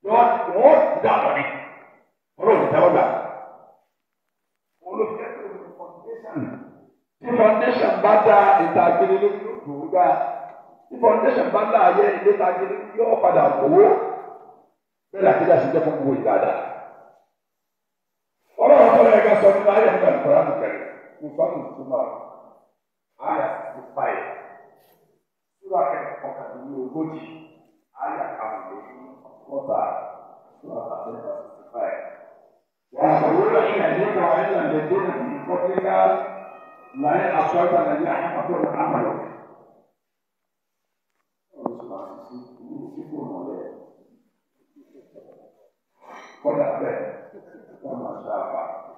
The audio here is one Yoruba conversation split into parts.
wọ́n wọ́n dànù ni ọlọ́run tẹ́wọ́ gbà. olùkẹ́ tó ní foundation tí foundation bá dá ìtàgé lórí yóò gbà tí foundation bá dá ayé ilé ìtàgé yóò padà wò bẹ́ẹ̀ láti dá sí jẹ́ fún gbogbo ìdáda. ọlọ́run tó yẹ ká sọ nínú ayé nígbà ìkọ́ra nìkẹ́rẹ́ nǹkan tó tún bá ayé àti fáyé sura kẹ́kọ̀ọ́ kàdé ní ogójì ayé àkàwé lórí ọ̀tá sura kàdé ní fáyé. ويقولون حين يدرك علم الذين من قبلك لئن أشركت ليحبطن عملك. kọ́dà bẹ́ẹ̀ wọ́n máa ṣe àbá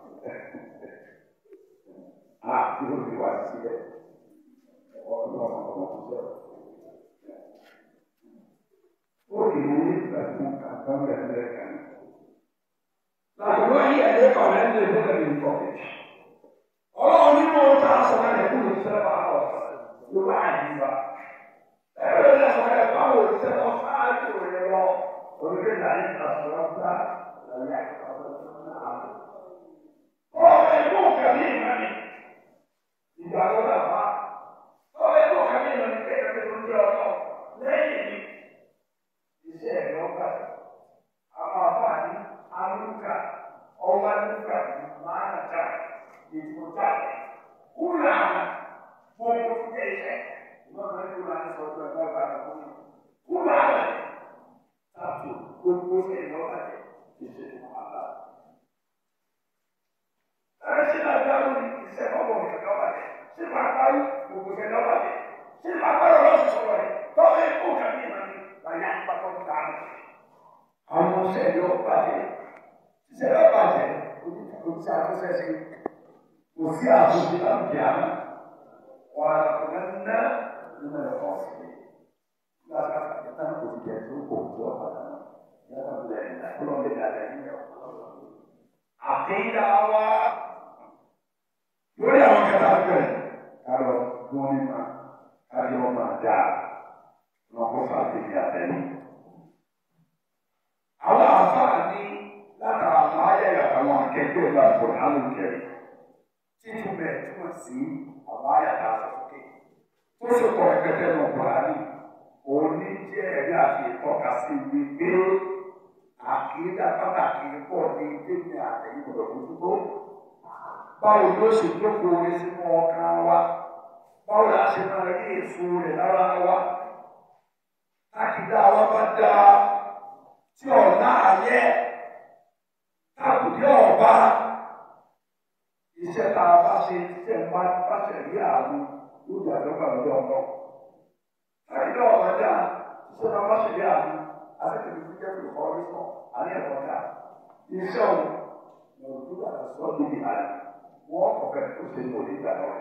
a tí ó fi wá sílẹ̀ ọ̀dọ́ ọmọkùnrin ó kì í ní ìgbà tí wọ́n kà bá bẹ̀rẹ̀ lẹ́ẹ̀kan. Làwọn yìí ẹ̀dẹ́ kan ẹ̀ ń lè bẹ̀rẹ̀ ní ìfọ̀kẹ́. Ọlọ́run nínú ọ̀tá àṣọ̀rọ̀ ẹ̀ kúrò ìṣẹ́ bá wọ̀ ló bá àdìbà. Ẹ̀rọ ìlànà ẹ̀ bá wò ìṣẹ́ lọ sáájú rẹ̀ lọ. Orílẹ̀ èdè àyè àṣọ̀rọ̀ ńlá lẹ́yìn àṣọ̀rọ̀ ńlá. Ọ̀rọ̀ ẹ̀kọ́ kàmí ìmọ̀ni. Ìgbà tó dà bá. Ọ̀rọ̀ ẹ̀kọ́ kàmí ìmọ̀ni kékeré tó ń jẹ́ ọ̀tọ̀ lẹ́yìn mi. Iṣẹ́ ẹ̀rọ gbà. Àwọn àfààní amúkà ọwọ́ amúkà máa ń jà ìfúnjà. Kúrò àwọn gbogbo fún ẹ̀ṣẹ̀. Ìwọ́n máa ń kúrò àwọn sọ̀rọ̀ ẹ̀gbọ́n bá a kú. Kúrò àwọn tàbí gbogbo ẹ̀rọ àjẹ́ ìṣe àlá. Ẹ̀rọ sí náà dáhùn ní ìṣẹ́ ọmọ ìṣẹ̀lẹ̀ ọ̀bàjẹ́. Ṣé máa parí gbogbo ìṣẹ̀lẹ̀ ọ̀bàjẹ́? Ṣé máa parí ọ̀rọ̀ sọ̀rọ̀ rẹ̀? Tọ́wọ́ ẹ̀kọ́ kàmí ìmọ̀ni láyé àpapọ̀ ń dáhùn. Àwọn ìṣẹ̀lẹ̀ ọ̀bàjẹ́ ìṣẹ̀lẹ̀ ọ̀bàjẹ́ oníṣẹ́ àtúnṣe sí kò sí àtúnṣe láwùjọ àná. Wà á kọ̀ọ̀kan ná nínú ẹ̀kọ́ sí i. Láti àtúnṣe náà kò jẹ́ tó kò tó ọ̀bàjẹ́ náà. Yàrá bẹ̀rẹ̀ ní àkọlọ́ bẹ̀rẹ̀ àtẹ̀yìn rẹ̀ àkéyà wa lórí àwọn kẹta bẹ̀rẹ̀ kálọ̀ gbọ́n nípa káyọ̀ ọmọ àdá lọ́kọ́ fàtẹ́yìn àtẹ̀yìn. Àwọn àfáà ní látara àwọn ayẹyẹ àtàwọn akẹgbẹ́ ìlú àgbọ̀n alùpùpù títún bẹ̀ túmọ̀ sí àwọn ayàtà àsọ̀kè tó sì kọ̀ ẹgbẹ́tẹ́ náà Buhari òun ní jẹ́ ẹ̀rí àti ìtọ́ka sí wípé àkìdá pàtàkì pọ̀ ní tèmi àtẹ̀yìn gbọdọ̀ mójútó. Báwo ni ó ṣe jókòó orí sínú ọkàn wa? Báwo la ṣe máa rí èso rẹ̀ lára wa? Àkìdá wa bá dá tí ọ̀la ayẹ́ tábùdí ọ̀ba. Iṣẹ́ tá a bá ṣe títẹ̀ ń bá báṣẹ̀ rí àwọn yóò di àdọ́gba lọ́dọ̀ ọ̀nà. Àkìdá ọ̀ba dá iṣẹ́ tá a bá ṣe rí àwọn àtẹ̀tẹ̀ tó jẹ́ pé ọ̀rẹ́ sọ àní ẹ̀kọ́ ká iṣẹ́ òun ní ojú àti sọ níbi àná wọ́n kọ̀ọ̀kan tó ṣe ní òní ìgbà náà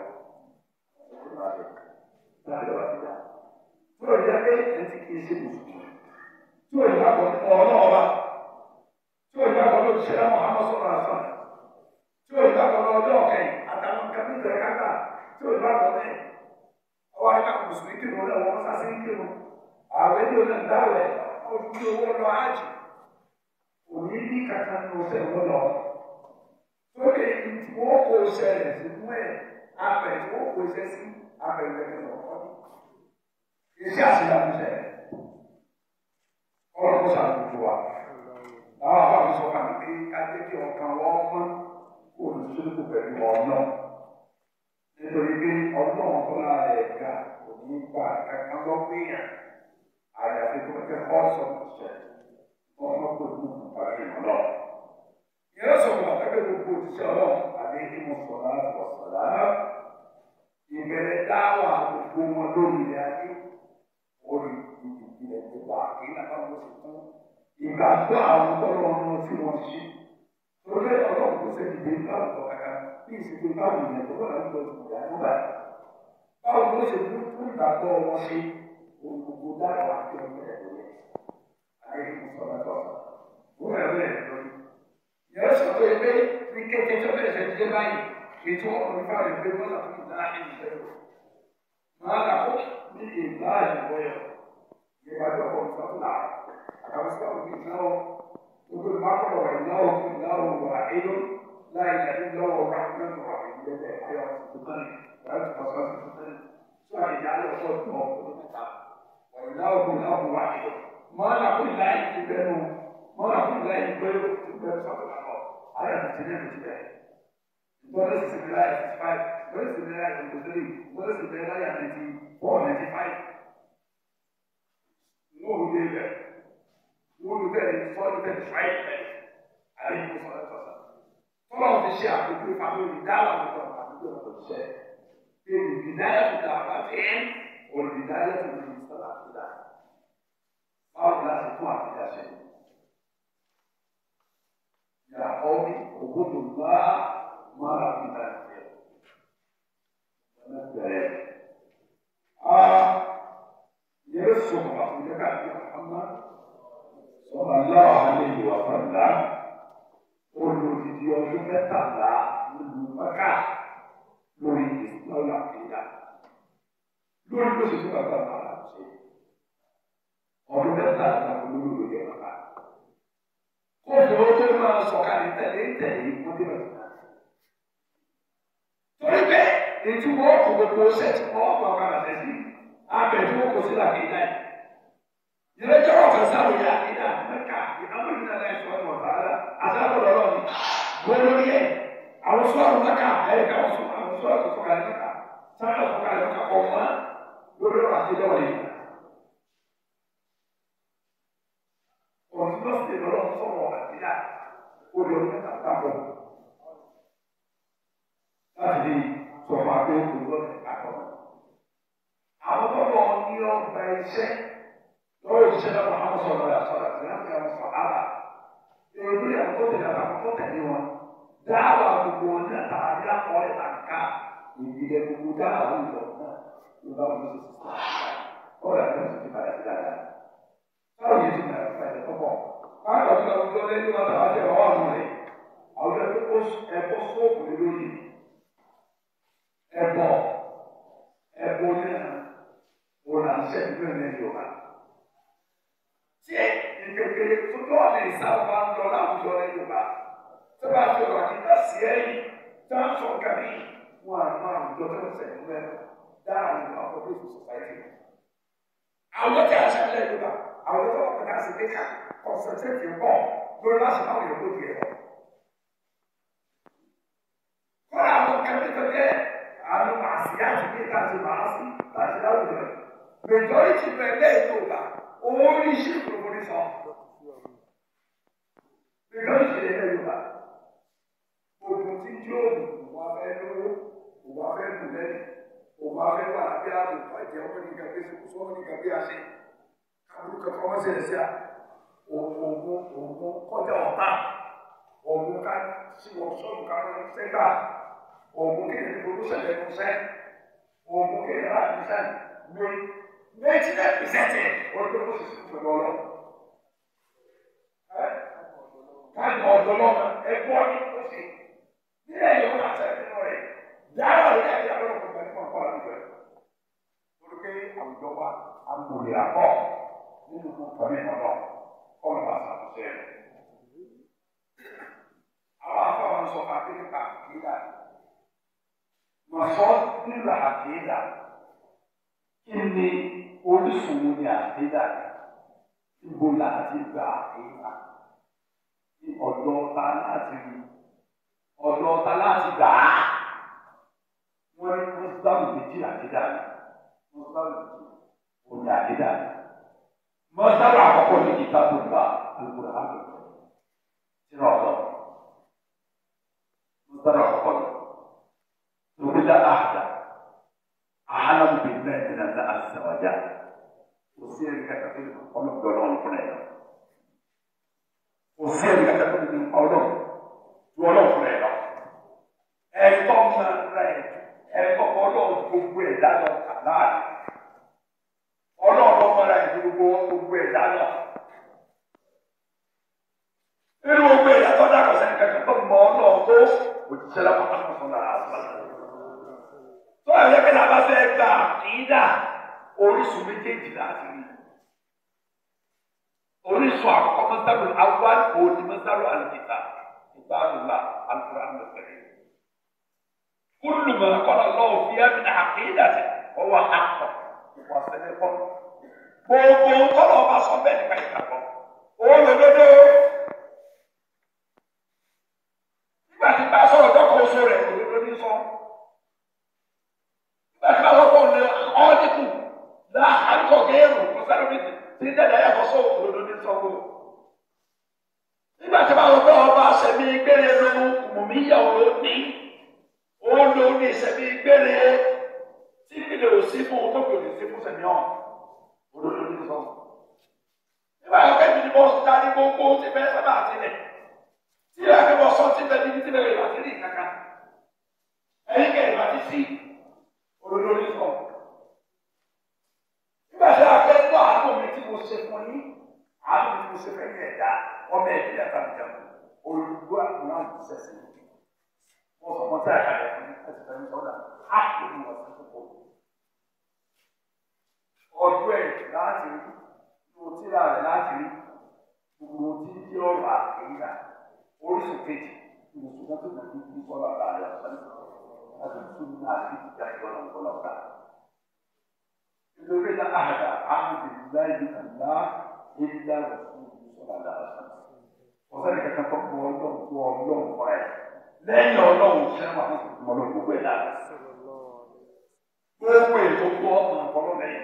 láti lọ́wọ́ ti dá. Tí o jẹ́ pé ẹtí kìí ṣe mùsùlùmí. Tí o yà bọ̀ ní ọ̀rọ̀ náà wá. Tí o yà bọ̀ ní òṣìṣẹ́ Mọ̀hámọ́ sọ̀rọ̀ àṣà. Tí o yà bọ̀ ní ọjọ́ ọ̀kẹ́yìn àtàwọn nǹkan ní ìtẹ̀rẹ̀ káká. Tí o yà bọ̀ ní ọwọ́ àyíká mùsùlùmí kìnnìún náà wọ́n sá sí kìnnìún. Ààrẹ ní olè ń dáwẹ̀ ojú owó lọ ájì òní ní kàkà ní ọ̀sẹ̀ wọn lọ sókè tí wọn kó ṣẹlẹ̀ sínú ẹ abẹ tí wọn kó ṣẹ sí abẹ ìrẹsì lọkọ iṣẹ́ àṣeyàmú ṣẹlẹ̀ Ọlọ́run kó ṣàtúntò wa làwọn àbáwọn sọ fún mi pé kájé kí ọkàn wọn mọ olùsọlùkù pẹ̀lú ọ̀nà nítorí pé Ọlọ́run tó lára ẹ̀ ga òní gbà kankan lọ gbìyànjú àyàfi tó kẹ́ ọ́sọ̀ ṣẹ̀ ọmọ tó kú parí ọlọ́. Ìyẹn sọ̀rọ̀ àtẹ́gbẹ́ gbogbo òṣìṣẹ́ ọlọ́run àti ẹni mo sọ̀rọ̀ àti ọ̀sọ̀rọ̀ ìbẹ̀rẹ̀ dáwà gbogbo wọn lórí ilẹ̀ ayé orí ìdílé gbogbo àkè náà wọ́n sì fún ìgbàgbọ́ àwọn ọlọ́run tí wọ́n ṣe. Torí ọlọ́run tó ṣe dìde láwùjọ kàkà bí ìsìnkú báwo ìyẹn tó bá ń lọ ìgbà nígbà báwo ló ṣe fún ìgbàgbọ́ wọn ṣe gbogbo dáhùn àti ọmọ ẹ̀ lórí ayé fún sọ́nà tó wọ́n rẹ̀ bẹ́ẹ̀ lórí. Yẹ́n sọ pé pé ní kété tó bẹ̀rẹ̀ ṣe dé báyìí ètò ọ̀rọ̀ ìfà rẹ̀ pé wọ́n làkúkú náà ṣe ìfẹ́ rẹ̀. Màá làkó ní ìlà ìwọ̀ yọ̀. Ìgbà tó kọ̀ nípa tó là àkàwé sí àwọn ìgbà náà wà ìlàwọ̀ ìlàwọ̀ wà inú láì láì lọ́wọ́ wà nínú wà ìlẹ́lẹ̀ ayọ̀ tuntun láti pàṣẹ tuntun tó àyíká lọ́sọ̀ tó ọ̀pọ̀ mẹ́ta wà ìlàwọ̀ ìlàwọ̀ wà inú. mọ́nà kún láì ti bẹ́nu mọ́nà kún láì gbẹ́rù ti bẹ́rù sọ́kùn àbọ̀ ayọ̀ ti tẹ̀lé mi ti bẹ́ẹ̀. ìbọ̀lẹ̀ sì ti láì ti five ìbọ̀lẹ̀ sì ti láì ti three ìbọ̀lẹ̀ sì ti láì ti four ninety five. wọ́n ò dé bẹ́ẹ̀ wọ́n ò bẹ́ẹ̀ ni sọ́ọ́ bẹ́ẹ̀ five bẹ́ẹ̀ ayé kò sọ̀rọ̀ sọ̀rọ̀ tọ́lọ̀ fi ṣe àpèjú ìfàmì olùdáwà nípa àpèjú ọ̀pọ̀ ìṣẹ́ pé olùdídáyà tó dà bá fi ẹ́ olùdídáyà tó lè sọ̀rọ̀ àpèjà báwo la ṣe tún àpèjà ṣe. Yàrá ọ̀bí ògbódò bá mara fi dá ìṣe. Ọ̀nà bẹ̀rẹ̀. Yẹ́rẹ́ sọ̀rọ̀ àpèjà káàkiri àmà sọ̀rọ̀ aláwọ̀ alẹ́ ìwà fàlà olùdíje ọdún mẹ́tàlá nínú mẹ́ká lórí ìsìláwò àkéjà lórí bó ṣe fún bàbá bàbá ṣe ọdún mẹ́tàlá olórí òye bàbá. kóòtù ó tó máa sọ̀kalẹ̀ tẹ̀lé tẹ̀lé wọ́n dé bàbá. torí pé ètí wọ́n kò gbogbo ṣẹ́ tí wọ́n kọ́ ọ̀kadà tẹ̀sí abẹ tí wọ́n kò sí làkéjà yìí. ìrẹ́jọ́ ọ̀kan sáré yà àkéjà mẹ́ká ìdáwó ìdílé ẹ̀ sọ́nù ọ̀tá àtàkùn lọ́rọ̀ ni wọ́n lórí ẹ̀ àwọn sọ́ọ̀rù mẹ́ka ẹ̀ka àwọn sọ́ọ̀rù tó sọ̀kalẹ̀ mẹ́ka sáyà sọ̀kalẹ̀ mẹ́ka kọ̀ wọ́n lórí ọ̀rọ̀ àti ìjọba yìí. ọ̀sùn lọ́sẹ̀ lọ́rọ̀ sọ̀rọ̀ àtìyá olè ọdún mẹ́ta dábọ̀ láti di sọ̀rọ̀ àti òkú lọ́sẹ̀ àkọ́. àwọn tó lọ ní ọgbà iṣẹ́ lọ́wọ́ ìṣẹ́ náà wọ́n á sọ̀rọ̀ àṣọ̀rọ̀ àti láti àwọn sọ̀rọ̀ èmi àwọn tó tẹ̀lé àwọn tó tẹ̀lé wọn dáhà gbogbo ní àtàlẹ́ àkọọ́lẹ̀ tàǹkà ìbílẹ̀ gbogbo dáhà wùdọ̀ náà ló bá wọn ṣe sísá ọ̀rọ̀ àti ọ̀sẹ̀ ti padà sí dáadáa. báwo yẹn ti nà ẹ̀fọ́ ẹ̀ tọ́pọ̀ báwo ni àwùjọ lẹ́yìn wọn tàbá tẹ̀ wọ́n àwọn rẹ̀ àwùjọ tó kó ẹ̀bọ sóòpù lórí ẹ̀bọ ẹ̀bọ náà wọn là ń ṣẹ́ ìgbẹ́ ní Yorùbá. tí ìkékeré tó tó ọ̀nà ìsáwọ́ ń lọ láwùjọ ní Yorùbá tó bá fi ọ̀rọ̀ àti dásí ẹ̀yìn tó ń sọ kàmí wọn àmọ́ àwùjọ tó ń sẹ̀yìn mẹ́rin dáhùn ní ọkọ̀ bí ìfò sọ̀sáìtì. Àwọn tí a ṣe ń lẹ̀ Yorùbá àwọn tó wọ́n kàn sí pé ká kọ̀nsẹ̀tẹ̀tì pọ̀ lórí láti máa wọ̀nyẹ̀ kó diẹ. Kọ́lá àwọn kẹ́mí tó jẹ́ àwọn màsíyá ti ní káàsì màásì láti láwùjọ. Mẹjọ́rìtì bẹ̀rẹ̀ Yorùbá owó ní iṣẹ́ ìgbòho ní sọ. Mẹjọ́rìtì bẹ̀rẹ̀ Yorùbá ogun tí jóòbù wà fẹ́ lówó wà fẹ́ kù lẹ́yìn òun á fẹ́ wà lábẹ́ ààbò bàjẹ́ ọmọ ní gàgbé sọ ọmọ ní gàgbé àṣẹ kábùrú kankan ọmọ sẹ̀rẹ̀ sí à òògùn òògùn kọjá ọ̀tá òògùn ká sí wọ́ọ̀ṣọ́ọ̀bù ká lọ sẹ́gbà òògùn kéde ní gbogbo ṣẹlẹ̀ ní sẹ́ òògùn kéde láti ní sẹ́ ní méjì náà pìsẹ́ntì ọdún tó sì fún pẹ̀lú ọlọ́ káàdì ọ̀dọ́ lọ́mọ ẹ̀gbọ́n ní ó sì nílẹ̀ yóò máa sẹ́yìn nínú rẹ̀ dáhà lórí àti àbẹ̀wò kò gbẹ̀mí fún ọ̀pọ̀ àdúgbò ẹ̀. Torí pé àwùjọ wa amòlè àbọ̀ nínú kàmí ìmọ̀nà kọ́nà bá ṣàtúnṣe rẹ̀. Àwọn afọwọ́n sọ fún akéde ká àkéèdà. Màsọ́ nílò àkéèdà. Kí ni orísun wo ni àkéèdà rẹ̀? Ibo láti gba àkéèdà? Ní ọ̀dọ́ ta láti rí? Ọ̀dọ́ ta láti gbà á? wọ́n ní mọ́sálù méjì àdídà ni mọ́sálù méjì òní àdídà ni mọ́sálù àkọ́kọ́ ní kíkà tó gba àlùkò àlù sínú ọ̀dọ́ mọ́sálù àkọ́kọ́ ní lórílẹ̀ àdá àhálàmù bíi mẹ́rin ní ẹ̀dá àṣìṣàwájà kò sí ẹ̀rí kẹta tó ọlọ́gbẹ́ ọlọ́run fún ẹ̀ kò sí ẹ̀rí kẹta tó ọlọ́run tó ọlọ́run fún ẹ̀ lọ ẹ̀tọ́ máa ra ẹ̀dùn ẹ̀kọ́ ọlọ́run gbogbo ẹ̀dá lọ láàrin ọlọ́run ọmọlá ẹ̀dá gbogbo gbogbo ẹ̀dá lọ. nínú gbogbo ẹ̀dá tó dàgbà sẹ́ni kankan tó mọ ọlọ́run tó òjíṣẹ́ lápapọ̀ tó fún náà àbá. tó ẹ̀yẹ́ pé nàbà fẹ́ gba àkìdá orísun méjèèjì láti rí. orísun àkọ́kọ́ mọ́sálù awal òní mọ́sálù àlùkí القرآن الكريم كل ما قال الله فيها من عقيدته هو حق وصدق gbogbo tọ́lọ̀ ọba sọ bẹ́ẹ̀ nípa ìgbàgbọ́ òun lòdòdó nígbà tí bá sọ̀rọ̀ dọ́kọ̀ oṣù rẹ̀ òdodo ní sọ nígbà tí bá sọ̀rọ̀ òun lè ọ́ọ́dínkù lá àríkọ̀ géèrò kò sẹ́nu mi ti dẹ́dẹ́ yàtọ̀ sọ òdodo ní sọ gbogbo nígbà tí bá sọ̀rọ̀ ọba sẹ̀mí gbére lu mùmíyàwó ní òun ló ní sẹ̀mí gbére tí kìlẹ̀ òsì fún un tó kìlẹ̀ òsì fún sẹ̀mí ọ̀hún olórí ní sọ. Nígbà yóò kẹ́mi ni mo darí gbogbo ti bẹ́ẹ̀ sábà tilẹ̀. Tí ìyá mi bọ̀ sọ ti bẹ́ẹ̀ níbi tí bẹ́ẹ̀ ìbàdí rí kankan. Ẹyin kẹ́ ìbàdí sí olórí ní sọ. Nígbà tí a fẹ́ gbọ́ àánú mi tí mo ṣe fún yín, àánú mi tí mo ṣe fẹ́ yín ẹ̀dá, ọmọ ẹ̀dí ẹ̀ta mi jẹun. Olùdó àgbọ̀n àti sẹ̀sẹ̀. Mo sọ mọ́ tí a kà lẹ̀ fún ẹ̀sìn fẹ́ mi sọ́dà. Á kò ní wọ́n sí fún kò ọdún ẹ̀ láti rí gbogbo tíra rẹ̀ láti rí gbogbo tí ń jẹ́ ọ̀rọ̀ àkéyà oríṣi kejì ìwòsàn tó tó tó tó sọ̀rọ̀ àlàyé ọ̀sán láti tún ní àti ìjà ìjọba ìjọba ọ̀gá. nítorí náà àdá àmì láì ní kàlá ìdílé ọ̀sán sọ̀rọ̀ àlàyé ọ̀sán. ọ̀sán ní kankan tó kọ ọlọ́run tó ọlọ́run kọ́ ẹ̀ lẹ́yìn ọlọ́run sẹ́wọ̀n àwọn ọlọ́run gbogbo ẹ̀ lára. gbogbo ètò tó ọ̀nà ọ̀pọ̀lọ́ lẹ́yìn.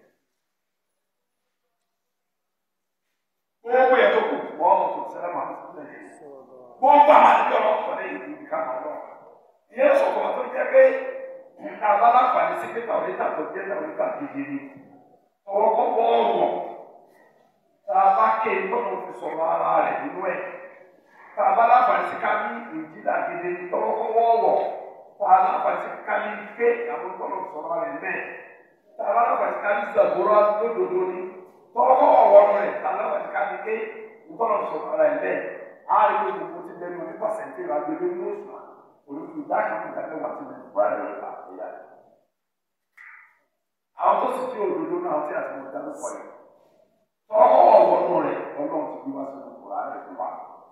gbogbo yẹn tó kù wọ́n mọ̀ tó sẹ́lẹ̀ máa ń sọ́lẹ̀ yìí. gbogbo àwọn àdúgbò ọ̀rọ̀ sọ̀rọ̀ yìí ní ìdíkà máa lọ. ìyẹn sọ̀kọ̀ tó jẹ́ pé àbálá pàdé sí pé tàwọn ìta tó jẹ́ tàwọn ìta gidi ni. ọwọ́ kọ́ wọ́ọ̀rọ̀ tá a bá ké tọ́nà fi sọ̀rọ̀ ara rẹ̀ nínú ẹ̀. tá a bá láǹfààní sí ká ní ìjìlá gidi ni tọ́wọ́ kọ́ wọ́ọ̀rọ̀ tá a láǹfààní sí ká ní ké àwọn tọ́nà fi sọ̀rọ̀ rẹ̀ mẹ́ẹ̀. tá a bá láǹfààní sí ká ní zàgbóró lódodo ni tọ́kọ́ ọ̀wọ́ rẹ̀ tàlọ́wọ́ ti ká ní ké ntọ́nà sọ̀rọ̀ ara ẹ̀ bẹ́ẹ̀ á rí pé gbogbo ti bẹ́ẹ̀ ní ọdún pàṣẹntì rà gbẹgbẹ́ ní oṣù à olùkú ìdá kan ní ìdájọ́ wà tí mo ti wáyé rẹ̀ pa ẹ̀yà rẹ̀. àwọn tó sì fi òdodo náà tí a ti mọ̀ dáná pọ̀ yìí tọ́kọ́ ọ̀wọ́ rẹ̀ ọlọ́run ti bí wá sí gbogbo rà rẹ̀ fún wa.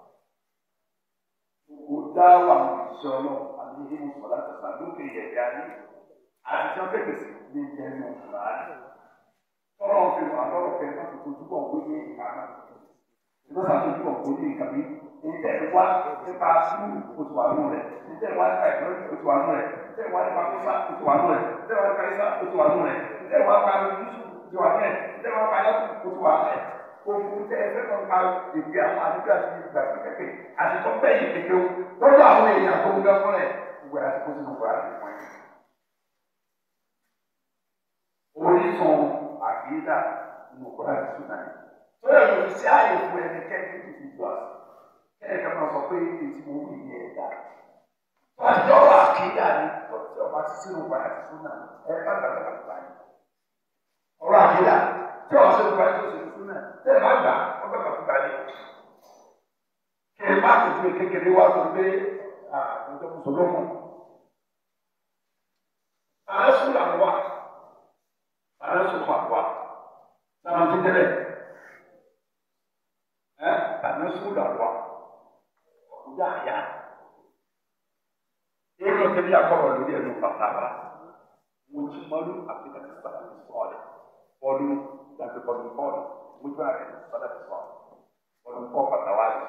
gbogbo dá wà ní ìṣẹ́ ọlọ́run àti ìhìn sọ̀lá tẹ̀sán lókè yẹ̀dẹ̀ ayé àti tí wọ́n fẹ́ ní ìjẹun ọ̀rọ̀ rẹ̀ tọ́lọ́ fi wà lọ́rọ̀ fẹ́ má fi kojú bọ̀ wí ní ìka náà. Ìgbà sáà kojú bọ̀ wí ní ìka mi. Ìtẹ̀ wá nípa sùúrù oṣù wà nù rẹ̀. Ìtẹ̀ wá nípa ìgbọ́n oṣù wà nù rẹ̀. Ìtẹ̀ wá nípa kọ́sá oṣù wà nù rẹ̀. Ìtẹ̀ wá nípa ìsá oṣù wà nù rẹ̀. Ìtẹ̀ wá nípa ìlúṣù oṣù wà nù rẹ̀. Ìtẹ̀ wá nípa yàtọ̀ oṣù wà nù rẹ̀. Ohun tẹ ẹ fẹ́ kọ́ nípa ìgbé àwọn àdúgbò àti ìgbà pẹ̀pẹ̀ àti tó bẹ́ẹ̀ yìí kékeré lọ́dọ̀ àwọn èèyàn tó ń gbẹ fún rẹ̀. Gbogbo àti kó sínú kọ́ àti fún ẹ̀. Orísun àkìdá nínú kọ́lá ti sùn náà. Sọ́dọ̀ ló fi sí ààyè fún ẹni kẹ́kẹ́ tó fi jọ àṣà. Kẹ́kẹ́ kan máa sọ pé èyí tí mo wí ní ẹ̀dá. Àjọ àkìdá ni tí ọba ti sínú kọ́lá ti sùn náà. Ẹ bá gbàgbé bàbá yìí. Ọ̀rọ̀ àkìdá tí ọba sínú kọ́lá ti sùn náà. Tẹ́ ẹ bá gbà ọgbà bàbá yìí. Kẹ́ ẹ má kò ju kékeré wá tó gbé àjọ mùsùlùmù. Àlẹ́ sùn làwọn wà. Àlẹ́ sùn làwọn wà sama ti tẹlẹ ẹ kana sugu la wa ọjà ya e lọ tẹbi akọrọ lórí ẹnu pàtàkì mo ti mọlú àfihàn ti sọdọ ti sọọlẹ bọọlù dàbí bọọlù bọọlù mo jọ àrẹ ti sọdọ ti sọọlẹ bọọlù kọ pàtàkì.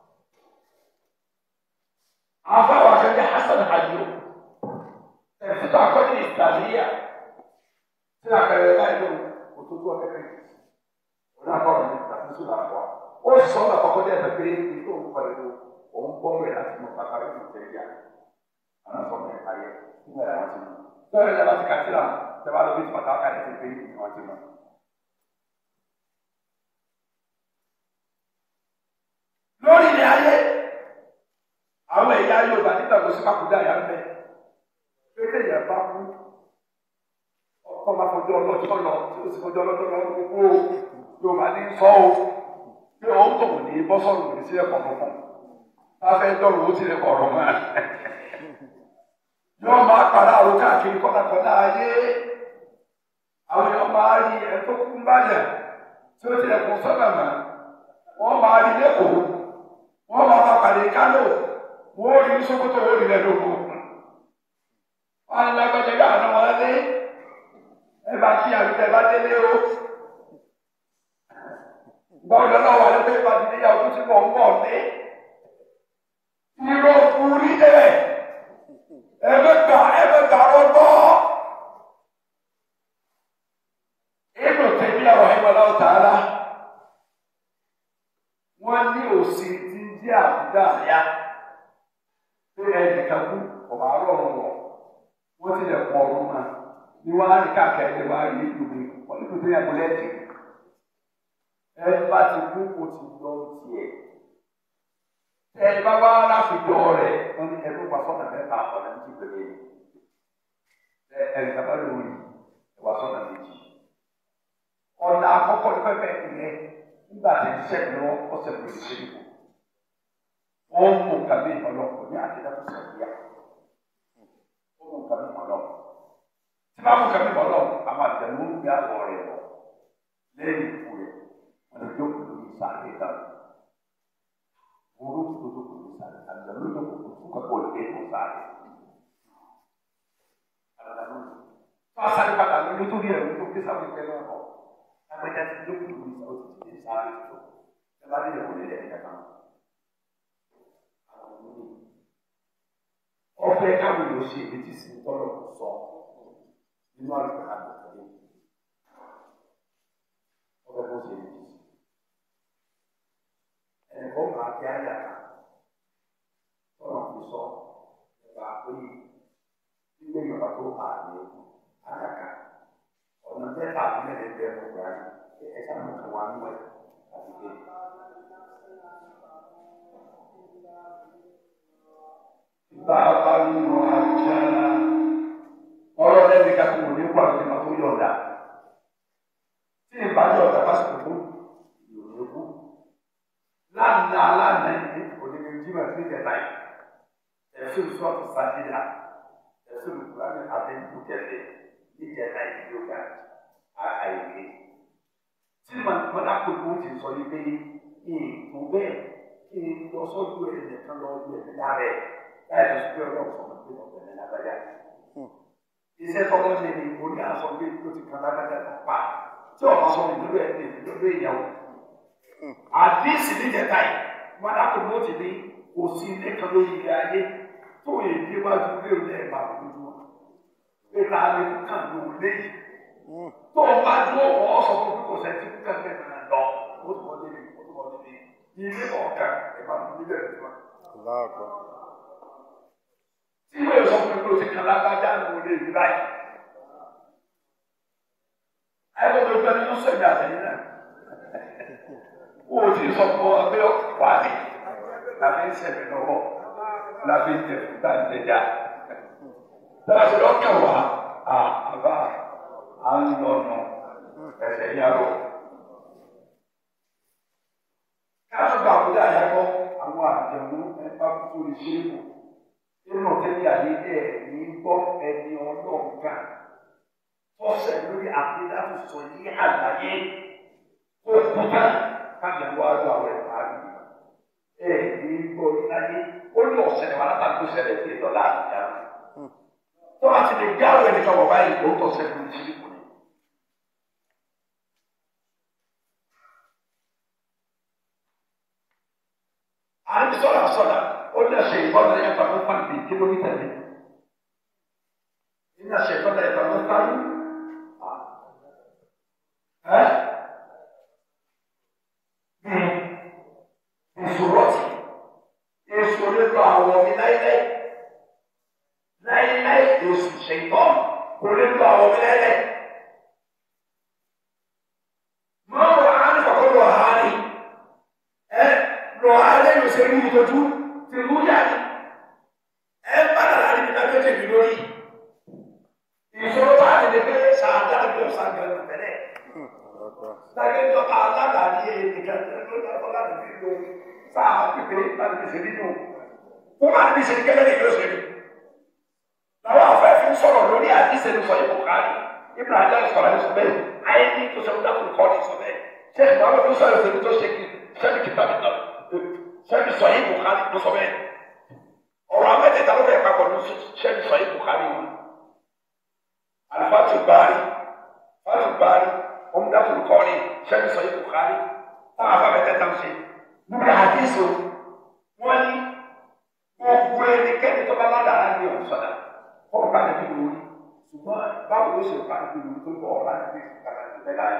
afa wa kẹjẹ hasan hajjo ẹsẹ akọni ìtàlíyà tí a kẹrẹ báyìí lọ òtútù ọkẹkẹ yìí náà kọ́ ọ̀rọ̀ nípa ní sùn àpọ̀ ó sọ ọ́ àkọ́kọ́ dé ẹ̀fẹ̀ pé ní tó ń pariwo òun bọ́ wẹ̀ láti mú bàbá rẹ̀ ní tẹ̀lé àwọn sọ mẹ́ ayẹ nígbà yà wọ́n ti mú lọ́wọ́ ẹ̀dá láti kàtí là tẹ́wá lóbi tí bàtà ká ẹ̀sìn pé ní wọ́n ti mú. lórí ilẹ̀ ayé àwọn ẹ̀yà Yorùbá nígbà tó sípà kúdà yà ń bẹ pété yà bá kú ọkọ máa fojú ọlọ́jọ́ lọ tí ó sì fojú ọlọ́jọ́ lọ gbogbo yorùbá ní sọ o bí òun tó ní bọ́sọ̀rù ní sílẹ̀ kọ̀ fún bá fẹ́ dọ̀rọ̀ ó tilẹ̀ kọ̀ ọ̀rọ̀ mọ́ yóò máa para àrùn káàkiri kọ́nàkọ́nà ayé àwọn èèyàn máa rí ẹ̀ tó kú báyà tí ó tilẹ̀ kún sọ́nà mọ́ wọ́n máa rí lẹ́kọ̀ọ́ wọ́n máa máa pàdé kánò wọ́n rí sókòtò wọ́n rí lẹ́nu oko. wọ́n á lágbájá yà á wọn lé ẹ bá kí àbíkẹ́ bá délé o. gbọ́dọ̀ náà wà lóde bá ti níyàwó tó ti bọ̀ ń bọ̀ ní. irọ́ orí ẹ̀ ẹ bẹ gbà ẹ bẹ gbà ọgbọ́. Ibnu Taymiyyah rahimahullah ta'ala wọ́n ní òsì tí ń jẹ́ àbúdá àyà pé ẹnìkan kú ọ̀bà rọrùn wọ̀ wọ́n ti lè pọ̀ ọ̀run náà ní wọ́n á ní káàkiri ẹ̀ wá rí ìlúbi wọ́n ní kòtò yẹn kò lẹ́tì ẹ bá ti kú o ti lọ tiẹ̀ ẹ bá wá láfijọ́ rẹ̀ wọ́n ní ẹ̀rú wà sọ́nà mẹ́ta ọ̀nà méjì péré ẹ ẹ̀rìnkà bá lórí wà sọ́nà méjì ọ̀nà àkọ́kọ́ ní pẹ́pẹ́ ìyẹn nígbà tí ń sẹ́yìn lọ ọ̀sẹ̀ kò sí ṣe nìkú. Wọ́n mú kàmí ọlọ́pọ̀ ní àdéhà tó sẹ́yìn yá. Wọ́n mú kàmí ọlọ́pọ̀. Tí bá mú kàmí ọlọ́pọ̀, àwọn àjẹmú ń gbé àwọ̀ rẹ̀ lọ. Lẹ́yìn ikú rẹ̀, wọ́n lè jókòó lórí sáré dáná. Wọ́n ló tó jókòó lórí sáré. Àjẹmú ló jókòó fún kẹ́kọ̀ọ́ lè tó sáré. Àjẹmú ló. Tó a sáré padà lórí tó rí ẹ̀rù tó gbé sáwọn ìgbẹ́ náà kọ̀ agbẹjà ti jókòó lórí ìsà ó ti ti di sáré tó ẹ bá délé wọlé lẹ́yìn kankan àwọn ọmọ mi ọfẹ káwọn yóò ṣe èyí tí sì ń tọrọ sọ nínú àlùkò àgbẹ̀tẹ̀ yìí ọfẹ bó ṣe èyí tí ẹnì kan máa kí ayé àká tọrọ fi sọ nípa pé gbígbé yorùbá tó ààyè àyàká ọ̀nà mẹ́ta mẹ́rin bẹ́ẹ̀ ló gbà yìí ẹ sáà mú kí wọ́n á mú ẹ̀ àti dé. Bá a bá nínú àjá ọ̀rọ̀ lẹ́nu ká kó ní kó àti ìmọ̀ tó yọ̀ọ̀dà. Tí ìbá yọ̀ọ̀dà bá sì kú, yóò kú. Lánàá lánàá yìí kò ní ní jímọ̀ sí ìjẹta yìí. Ẹ̀sùn sọ́ọ̀tù sátidà. Ẹ̀sùn ìkúránì àti ìkúkẹ́lẹ́ níjẹta yìí yóò ga àìké tí mọ̀lákòókò ti sọ yìí pé èèkó bẹ́ẹ̀ kí n lọ sọ́jú ẹ̀ nìkan lọ lu ẹ̀mí lára ẹ̀ láì lọ sí pé ọlọ́run sọ̀rọ̀ pé ọ̀pẹ̀ ní lágbájá. iṣẹ́ tọ́kọ́ ṣe ni oní àṣọ pé tó ti kan lágbájá tó pa tí ọ̀pọ̀ sọ ìdúró ẹ̀ ní ìdúró ìyàwó. àdínsì níjẹta yìí mọ̀lákòókò ti ní kò sí ilé kan lórí ilé ayé tó yẹ kí wájú ilé òun ẹ̀ máa lójú ìta lè kàn ló léyìí. tó o bá dúró wọ́n sọ fún kò sẹ́ńtì kúkẹ́ bẹ́ẹ̀ náà lọ ó tún wọ́n débi ó tún wọ́n débi ilé ọ̀kan ìbá mi níbẹ̀ rẹ̀ tiwa. tí wọ́n sọ fún mi kó o ti kàn lágbájá ní o lè rí báyìí. ayé tó gbẹ nínú sọ̀rọ̀ àtẹ̀yìn náà. o ò tí ì sọ fún ọ pé wà á ní láfi ń sẹ̀mí lọ́wọ́ láfi ń tẹ̀ fún táǹtẹ̀já láti lọ́kàn wá àbá à ń lọ́nà ẹ̀sẹ̀ yàrá. Káàtó gba àkúdà àyàkọ́ àwọn àjẹmú ẹ̀fà tó lè ṣe é wò. Nínú tẹ́lẹ̀ àyè ẹ̀ ní gbọ́ ẹni ọlọ́ọ̀gá. Tọ́sẹ̀ lórí àkúdà tó sọ ní àlàyé. Ó kúta kájà wá lọ àwọn ẹ̀fà rí. Ẹ̀ ní gbọ́ láyé. Ó ní ọ̀sẹ̀ ní wàhálà tó ṣẹlẹ̀ sí ìtọ́lá àbújá tó bá ti lè jáwé ẹnìkan wọ̀ báyìí ló ń tọ́ sẹ́kùn ní ìṣẹ́lẹ̀ kùnú. à ń sọ̀rọ̀ sọ̀rọ̀ ó ní ẹ̀ṣẹ̀ ìbọn náà yẹn pàmò fún mi kìlómítà mi. ní ẹ̀ṣẹ̀ ìbọn náà yẹn pàmò fún mi. ẹ́ ìṣòro ti ìṣòro lọ àwọn mi láíláí láíláí oṣù ṣètọ́ kò lè lọ àwọn ọmọ ẹlẹ́. Máa wà á ní kọ̀kọ́ lọ ha ni. Ẹ lọ ha lẹ́yìn oṣù ní ìtọ́jú ti mú yá ni. Ẹ bá dàda ní ìdá tó tẹ̀lé lórí. Ìṣòro bá a lè gbé sàádá bí ọ̀sán gbẹ̀rù tẹ̀lé. Lágbèjọ́ ká aládàáni ènìyàn tó lọ́kọ́ láti fi lo sáà pípé láti fi ṣe nínú. Wọ́n máa ń bí ṣe kẹ́lẹ́ ní ìlú òṣèlú làwọn afẹ́fẹ́ sọ̀rọ̀ lórí àdìsẹ́ ní sọ̀rọ̀ ìbùkárí ibùdó ajá sọ̀rọ̀ ní sọ̀bẹ́ ayé ní tó sọ̀rọ̀ dákùn kọ́ ní sọ̀bẹ́ ṣé ìgbàlódé tó sọ̀rọ̀ ìṣèlú tó ṣe kí sẹ́ni kìtà mi náà sẹ́ni sọ̀rọ̀ ìbùkárí tó sọ̀bẹ́ sẹ́ni sọ yìí Bukhari wọn alifatu baari fatu baari ọmọdatu kọ́ni sẹ́ni sọ yìí Bukhari táwọn afábẹ́tẹ̀ tán ṣe níbi àdìsó wọn ní gbogbo ẹnikẹ́ni tó bá ládàá ní ọ̀sọ̀dà fọ́ọ̀rọ̀ bá nàbí lórí ṣùgbọ́n báwo ló ṣe bá nàbí lórí tó bọ̀ ọ̀rọ̀ nàbí kàkà tó bẹ́ẹ̀ láyé.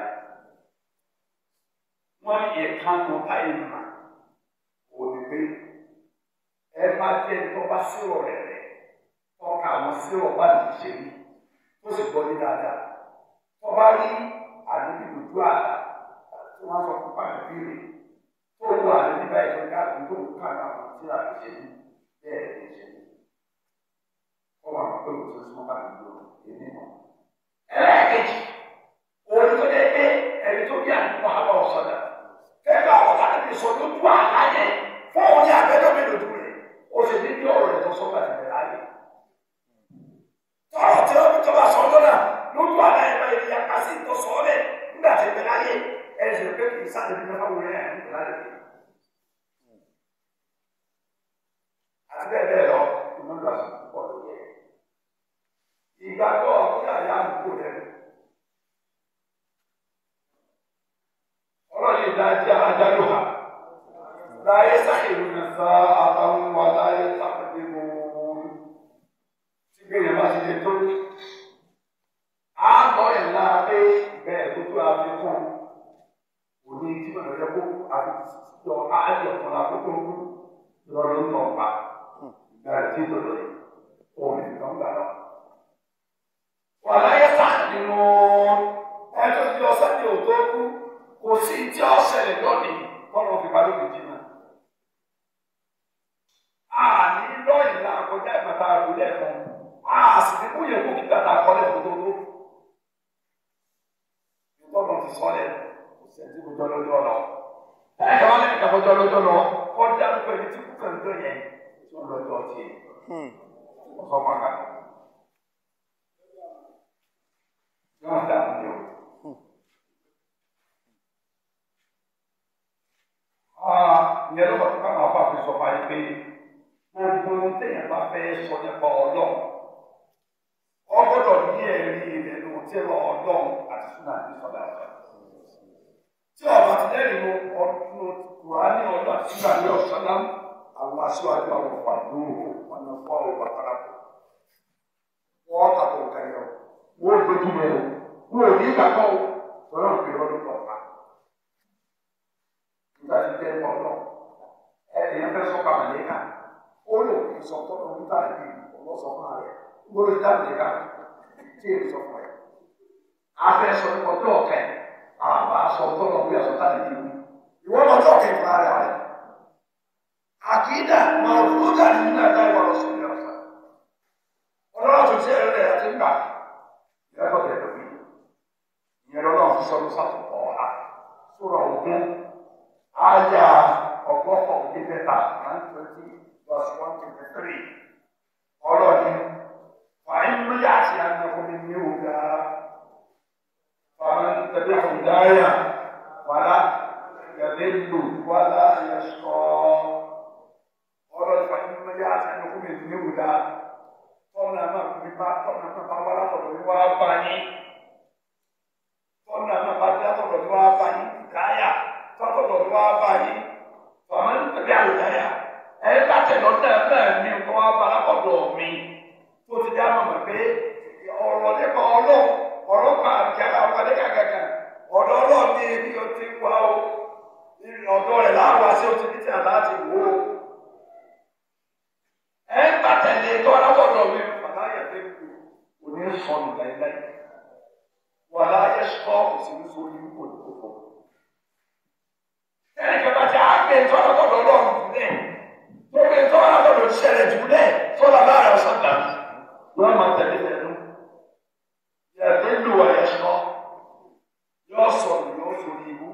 wọ́n ní ẹ̀ka nù táyé mà òní pé ẹ bá jẹ́ tó bá sírò rẹ̀ rẹ̀ tọ́ka àwọn sírò bá lè ṣe rí tó sì gbọ́ ní dáadáa tó bá rí àdébí dúdú àlà tí wọ́n sọ fún pàdébí rẹ̀ tó wọ àdébí báyìí tó ká tó tó ká àwọn tí a lè ṣe rí bẹ́ẹ̀ lè ṣe rí ọwọ́ àwọn pé òtún sí wọn bá ti lò èmi mọ́. ẹlẹ́ẹ̀kejì òun tó dé pé ẹni tó bí àdúgbò àwọn ọ̀sọ̀dà kẹ́kẹ́ àwọn ọ̀sọ̀dà ti sọ lójú àlá yẹn fún òun ní abẹ́jọ́ mi lòdù rẹ̀ ó sì ní bí ọ̀rọ̀ rẹ̀ tó sọ bàtì rẹ̀ láàyè. tọ́rọ̀ tí ó tó bá sọ ọ́ lọ́nà lójú àlá yẹn bá yẹn yàtọ̀ sí tó sọ ọ́ bẹ̀ nígbà tí ìbẹ̀ láyé ẹ̀ ṣe pé kì í sáré bí mẹ́fà wọlé ẹ̀ ń láyé. àti bẹ́ẹ̀ bẹ́ẹ̀ lọ ìmọ̀lá sí púpọ̀ lóye ìgbàgbọ́ ọ̀gbìn àyà àbúkù rẹ̀. ọlọ́run ìdájí adájọ́ ha láyé sáyẹ̀wò ní sá àtàwọn wà láyé sáfẹ́dé mọ́ tí gbẹ̀yẹ̀ bá ti lè tó. àgbọ̀ ẹ̀ la pé bẹ́ẹ̀ tó tó àfikún òní tí mo lọ yẹ kó àfikún yọ áyọ̀ fún àkókò lọ́dún náà pa ìgbà tí tó lọ yìí òun ìgbà ń gbà náà wàláyé sáàdì mọ ẹjọ́ tí ọsẹ ní òtó kú kò sí tí ó ṣẹlẹ̀ lónìí kọlọ fi parí òkè náà. àní lọ́yìn náà kọjá ìbàtà àgbélẹ̀ fún a sì ní kúyè kú kí bàtà kọ́lẹ̀ fún tó tó. ìtọ́nà ti sọ lẹ́nu kò sí ẹtí kọjọ́ lọ́jọ́ lọ. ẹ̀ka wọn lẹ́yìn kàkọjọ́ lọ́jọ́ lọ kọjá lóko ẹni tí kú kàn tó yẹn tí wọ́n lọ́jọ́ tiẹ̀. ọ̀sán pàkàtà. yóò dà ní o. Ìyẹn ló bá tó káwọn afọ àfi sọ fún ayé pé gbogbo téèyàn bá fẹ́ sọ nípa ọlọ́run ọ gbọ́dọ̀ ní ẹ̀rí rẹ̀ ló ti lọ ọlọ́run àti súnà ní sọ́dà ọ̀sán. Tí ọba ti lẹ́rìí lo ọdún Kùránì ọdún àti súnà ní ọ̀sán náà àwọn aṣíwájú àwọn ọ̀pá lóhùn ọ̀nà fún àwọn ọ̀pá parapọ̀. Wọ́n kàtó nǹkan yẹn o wọ́n dojú mọ́ o wọ́n ò ní gbàgbọ́ o lọ́nà òkè lọ́dún tó ọ̀pá. Nígbà tí bẹ́ẹ̀ mọ̀ náà ẹ̀yìn fẹ́ sọ́kà màlẹ́kà ó lò kí sọ tọ́lọ̀ nígbà yìí ọlọ́sọ̀ fún ààrẹ gbọ́dọ̀ ìdá màlẹ́kà tí èyí sọ fún ẹ̀. Afẹ́ sọ ní ọjọ́ ọ̀kẹ́ àbá sọ tọ́lọ̀ bí àsọ̀tà lè dìbò. Ìwọ́n lọ́jọ́ ọ̀kẹ́ fún ààrẹ rẹ̀. Àkìdá máa wúlò dàní nínú ẹ̀dá ìwà lọ́sọ̀ ní ọ̀sán. Ọlọ́run tó ti ẹ̀rọ rẹ̀ àti ńgbà yàtọ̀ tẹ̀ lórí ìyẹn lọ́nà sọ̀rọ̀ sátọ̀ ọ̀ha sọ̀rọ̀ ògún àyà ọgọ́fọ̀ òdì mẹ́ta one twenty verse one twenty three ọlọ́ni fàáyín mílíà àti àgbẹ̀kùnrin ní òga fàáyín tẹ̀lé àwùdáyà wàlá yàlẹ́lò wàlá yẹsọ̀ ọlọ́ni fàáyín mílíà àti àgbẹ̀kùnrin ní òga tọ́nà máa fi bá tọ́nà máa bá wàlá tọ̀dọ̀ ní wàá bá yín tọ́nà máa bá dá tọ̀dọ̀ ní wàá bá yín káyà tọ́tọ̀dọ̀ ní wàá bá yín tọ́mọ ní tẹ̀lé àwòdáyà ẹ bá tẹ̀lọ́ náà náà ní kó wàá bá lápọ̀dọ̀ mi tó ti dá mọ̀mọ́ pé ọ̀rọ̀ nípa ọlọ́ ọ̀rọ̀ pa àbíkẹ́lá ọmọdé kàkàkà ọ̀dọ̀ ọlọ́ ní ibi ó ti wá o ọ̀dọ̀ rẹ̀ láwọn àti ó ti ní tí a láti wò ó ẹ bá tẹ̀lé tó alábọ̀dọ̀ mi fàlàyé tó kù kò ní sọnù láíláí wàlá ayé sọ kò sí ní sórí kò ní kókó. ẹnì kan bá ti àgbẹ̀ tó alábọ̀dọ̀ lọ́rùn jùlẹ̀ tó gbé tó alábọ̀dọ̀ ṣẹlẹ̀ jùlẹ̀ tó là bá rẹ̀ sọ̀tà wọ́n máa tẹ̀lé tẹ̀lé yàtọ̀ ìlú ayé sọ yóò sọnù yóò sórí ibú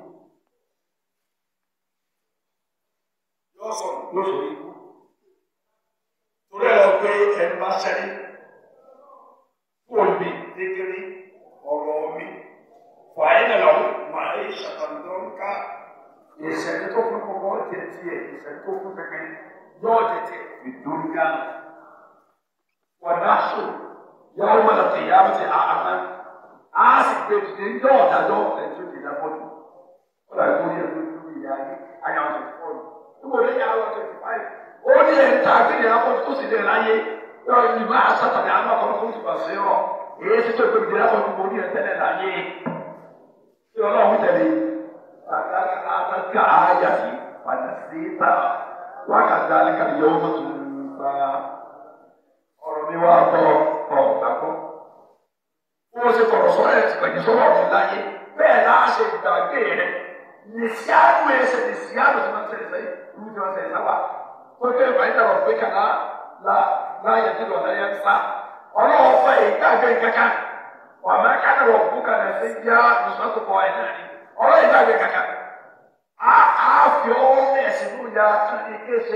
yóò sọnù yóò sórí ibú torí ẹ lọ pé ẹnu bá sẹ́ni fóònù mi kékeré ọ̀rọ̀ mi fàáyínà làwọn máa ń ṣàtàlùdọ́ ká ìṣẹ̀lẹ̀ tó fún kọ́kọ́ jẹ tiẹ̀ ìṣẹ̀lẹ̀ tó fún kẹ̀kẹ́ yóò jẹ tiẹ̀ ìdúnyà wọ̀dáṣù yàwó mọ̀lá ti yàwó ti àmà á sì gbé dìde ń jọ́ ọ̀dájọ́ ẹ̀jú ti dá bọ́jú. ó dàbí kó ní ẹ̀rọ ìlú ìyá yìí ayáwó ti fọ́ ọ. níbo ní yàwó twenty five ó ní ẹ̀ta akéde afọ́jú tó sì lè láyé yọ ìgbà sátani àmà kan fún ìgbà sí ọ èyí sì tó ìgbé dìde afọ́jú mo ní ẹ̀ tẹ́lẹ̀ láyé. tí ọlọ́run tẹ̀lé àtàkà ayàtì fàdásíta wákàtí alẹ́kà yóò mọ̀ tó ń sa ọ̀rọ̀ mi wá bọ̀ ọ̀ gbàgbọ́. wọ́n ṣe kọ̀rọ̀ sọ́rọ̀ ẹ̀ pẹ̀lú sọ́rọ̀ mi láyé bẹ́ẹ̀ náà ṣe gbàgbé rẹ̀ nìṣíàdù ẹsẹ̀ nìṣíàdù tí wọ́n ṣẹlẹ̀ sẹ́yìn ìlú tí wọ́n ṣẹlẹ̀ sábà tó ké ìbáyìí rọ̀ pé kàná láyé tí lọ́nà yẹn sá ọlọ́wọ́ fẹ́ ìgbàgbé kankan wà má kánà rọ̀ bùkà náà ṣe yá ìṣòwò ẹ̀ náà ni ọ̀rọ̀ ìgbàgbé kankan a a fi ọwọ́ mẹ́sìn ló ya tún ní kéṣe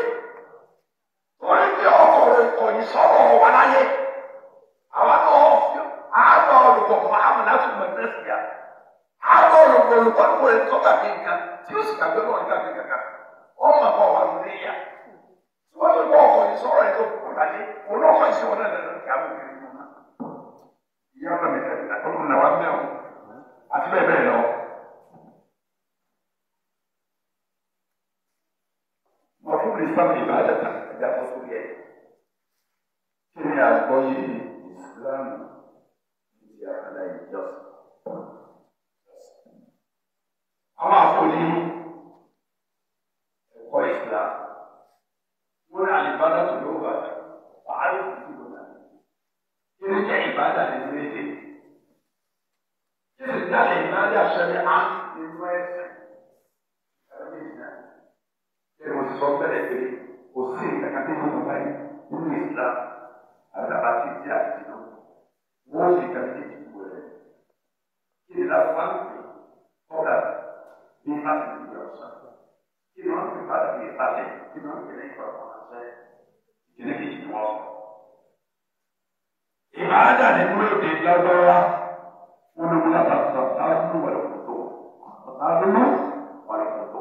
torí pé ọkọ̀rọ̀ ìkọ̀yìn sọ̀rọ̀ wà láyé àwọn náà fi àgbà olùkọ́ fún àwọn láti mọ̀ ẹ̀sìn yá àgbà olùkọ́ olùkọ́ ní wọlé tó gbàgbé nǹkan tí ó sì gbàgbé náà gbàgbé kankan ọmọ àbọ̀ wà lórí yá tí wọ́n ti bọ́ ọkọ̀yìn sọ̀rọ̀ ẹ̀ tó kọ̀ láyé olókọ̀ ìṣòwò náà lẹ́nu kí àwọn kiri mọ́ náà ìyá ọ̀nà mi tẹ̀lé àtọ́kùn náà wà mẹ́wọ̀n àti bẹ́ẹ̀ bẹ́ẹ̀ lọ. mọ̀fún islam ìbádàtà ẹ̀dá fọ́sọ́ yẹ. kí ni àgbọ́yé islam ti àkàlà ìjọsìn? àwọn àfọlí ẹ̀kọ́ islam wọ́n ní àlìbádà tó ló wà pàálí fún ìlú náà. kí ni jẹ́ ìbádà nínú èdè? kí ni jáde ìbádà ṣẹlẹ̀ á nínú ẹ̀sìn? ẹ̀rọ ìsìn ẹni mo ti sọ bẹ́ẹ̀ pé kò sí ìkàkàtà ìlú bàbá yìí nínú Islam àdàbà ti di àdìsínà wọ́n sì kà sí ìdìbò rẹ̀ kí ni láti wá lóde kọ́dà ní láti lè yọ ọ̀sán kí ni wọ́n fi bá dàbí ìpàdé kí ni wọ́n fi lè yọ ọ̀sán ṣẹ́ ìkíní kejì ni wọ́n sọ. ìbáradà nínú èdè lágbára wọn ló ń lábàá sọ táwọn wọlé kòtò táwọn wọlé kòtò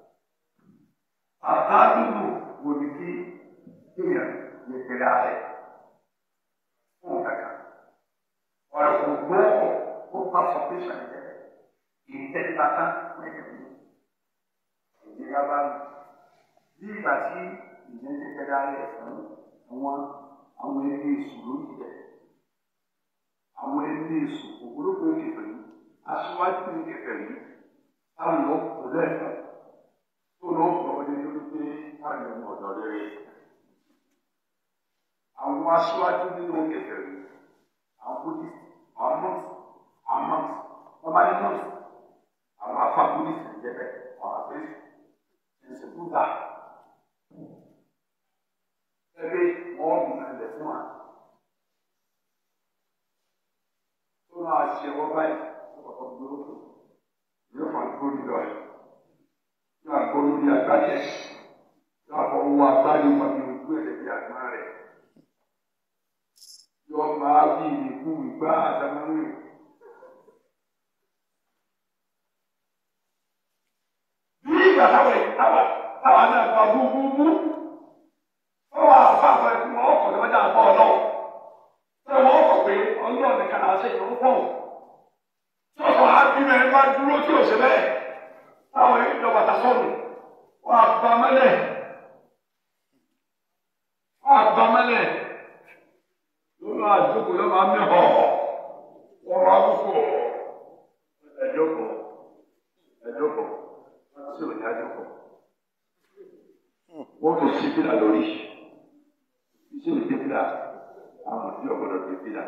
àtàdúgbò wò ní kí èèyàn lè pèrè ààrẹ fún kankan ọ̀rọ̀ kò gbọ́ ó bá sọ pé ṣàlẹ̀ ìtẹ́tàtà mẹ́kẹ̀mí ìdíyà bá mi bí ìgbà tí ìyẹn ti pèrè ààrẹ fún àwọn àwọn ẹni èṣù lórí rẹ̀ àwọn ẹni èṣù ògbólógbò ìkẹfẹ̀ yìí aṣíwájú ìkẹfẹ̀ yìí táwọn yóò kó lẹ́ẹ̀kan tó ló ń bọ̀ ní lórí pé káàdì ọmọ ọ̀dọ́ rere. Àwọn aṣáájú nínú kẹfẹ́ rẹ̀, àwọn buddhist, àwọn monks, àwọn monks, wọ́n bá ní monks, àwọn afa buddhist ń jẹ́ bẹ́ẹ̀, àwọn àfẹ́sì, ẹ̀sìn buddha. Ẹgbẹ́ wọn mú ẹlẹ̀ fún wa. Tó náà ṣe wọ́n báyìí, wọ́n kọ̀ọ̀kan dúró tó, yóò fà dúró nílò ẹ̀ yóò àgbọ̀nù bí àgbáyé yóò àfọwọ́ agbáyé wọn ní ojú ẹ̀ bí àgbá rẹ̀ yóò máa bí ìlú ìgbà àtàmúlò. bí ìgbà táwọn èyí táwọn táwọn náà gba búbúbú wọ́n wà fáfọ́ ẹ̀kú wọn ọkọ̀ tó wájà bọ́ ọlọ́wọ́ tí wọ́n kọ̀ pé ọlọ́ọ̀ nìkan náà ṣe ìrún fún un tí wọ́n sọ àbí mẹ́rin bá dúró tí ò ṣe bẹ́ẹ̀ táwọn èyí lọ bàtà sọnù wọn àbá mẹlẹ wọn àbá mẹlẹ lórí àdúgbò yóò máa mẹ họ wọn máa kókó ẹjọkọ ẹjọkọ tí ò ní àjọkọ wọn kò sí fìlà lórí iṣẹ́ ìdí fìlà àwọn tí ọgbọ́dọ̀ dé fìlà.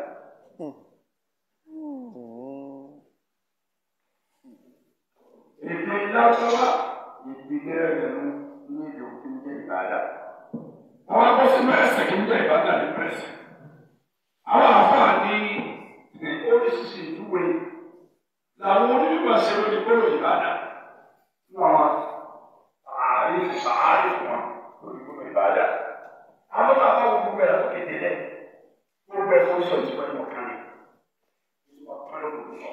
èdè lágbára ìpìlẹ̀ rẹ̀ ló ní èdè òfin jẹ́ ìbàdà. àwọn abọ́ sínú ẹsẹ̀ kì í jẹ́ ìbàdà ní pẹ́sì. àwọn àfáà ní oríṣiríṣi ìdúwe làwọn onímọ̀ ṣe lórí gbọ́dọ̀ ìbàdà. nínú àwọn ààrẹ sàárè fún wọn lórí gbọ́dọ̀ ìbàdà. àwọn bàbá wo gbogbo ẹ̀ lọ́kẹ́ délẹ̀ gbogbo ẹ̀ fún sọ ìtumọ̀ ìmọ̀ kan ní ìtumọ̀ kan ló kò sọ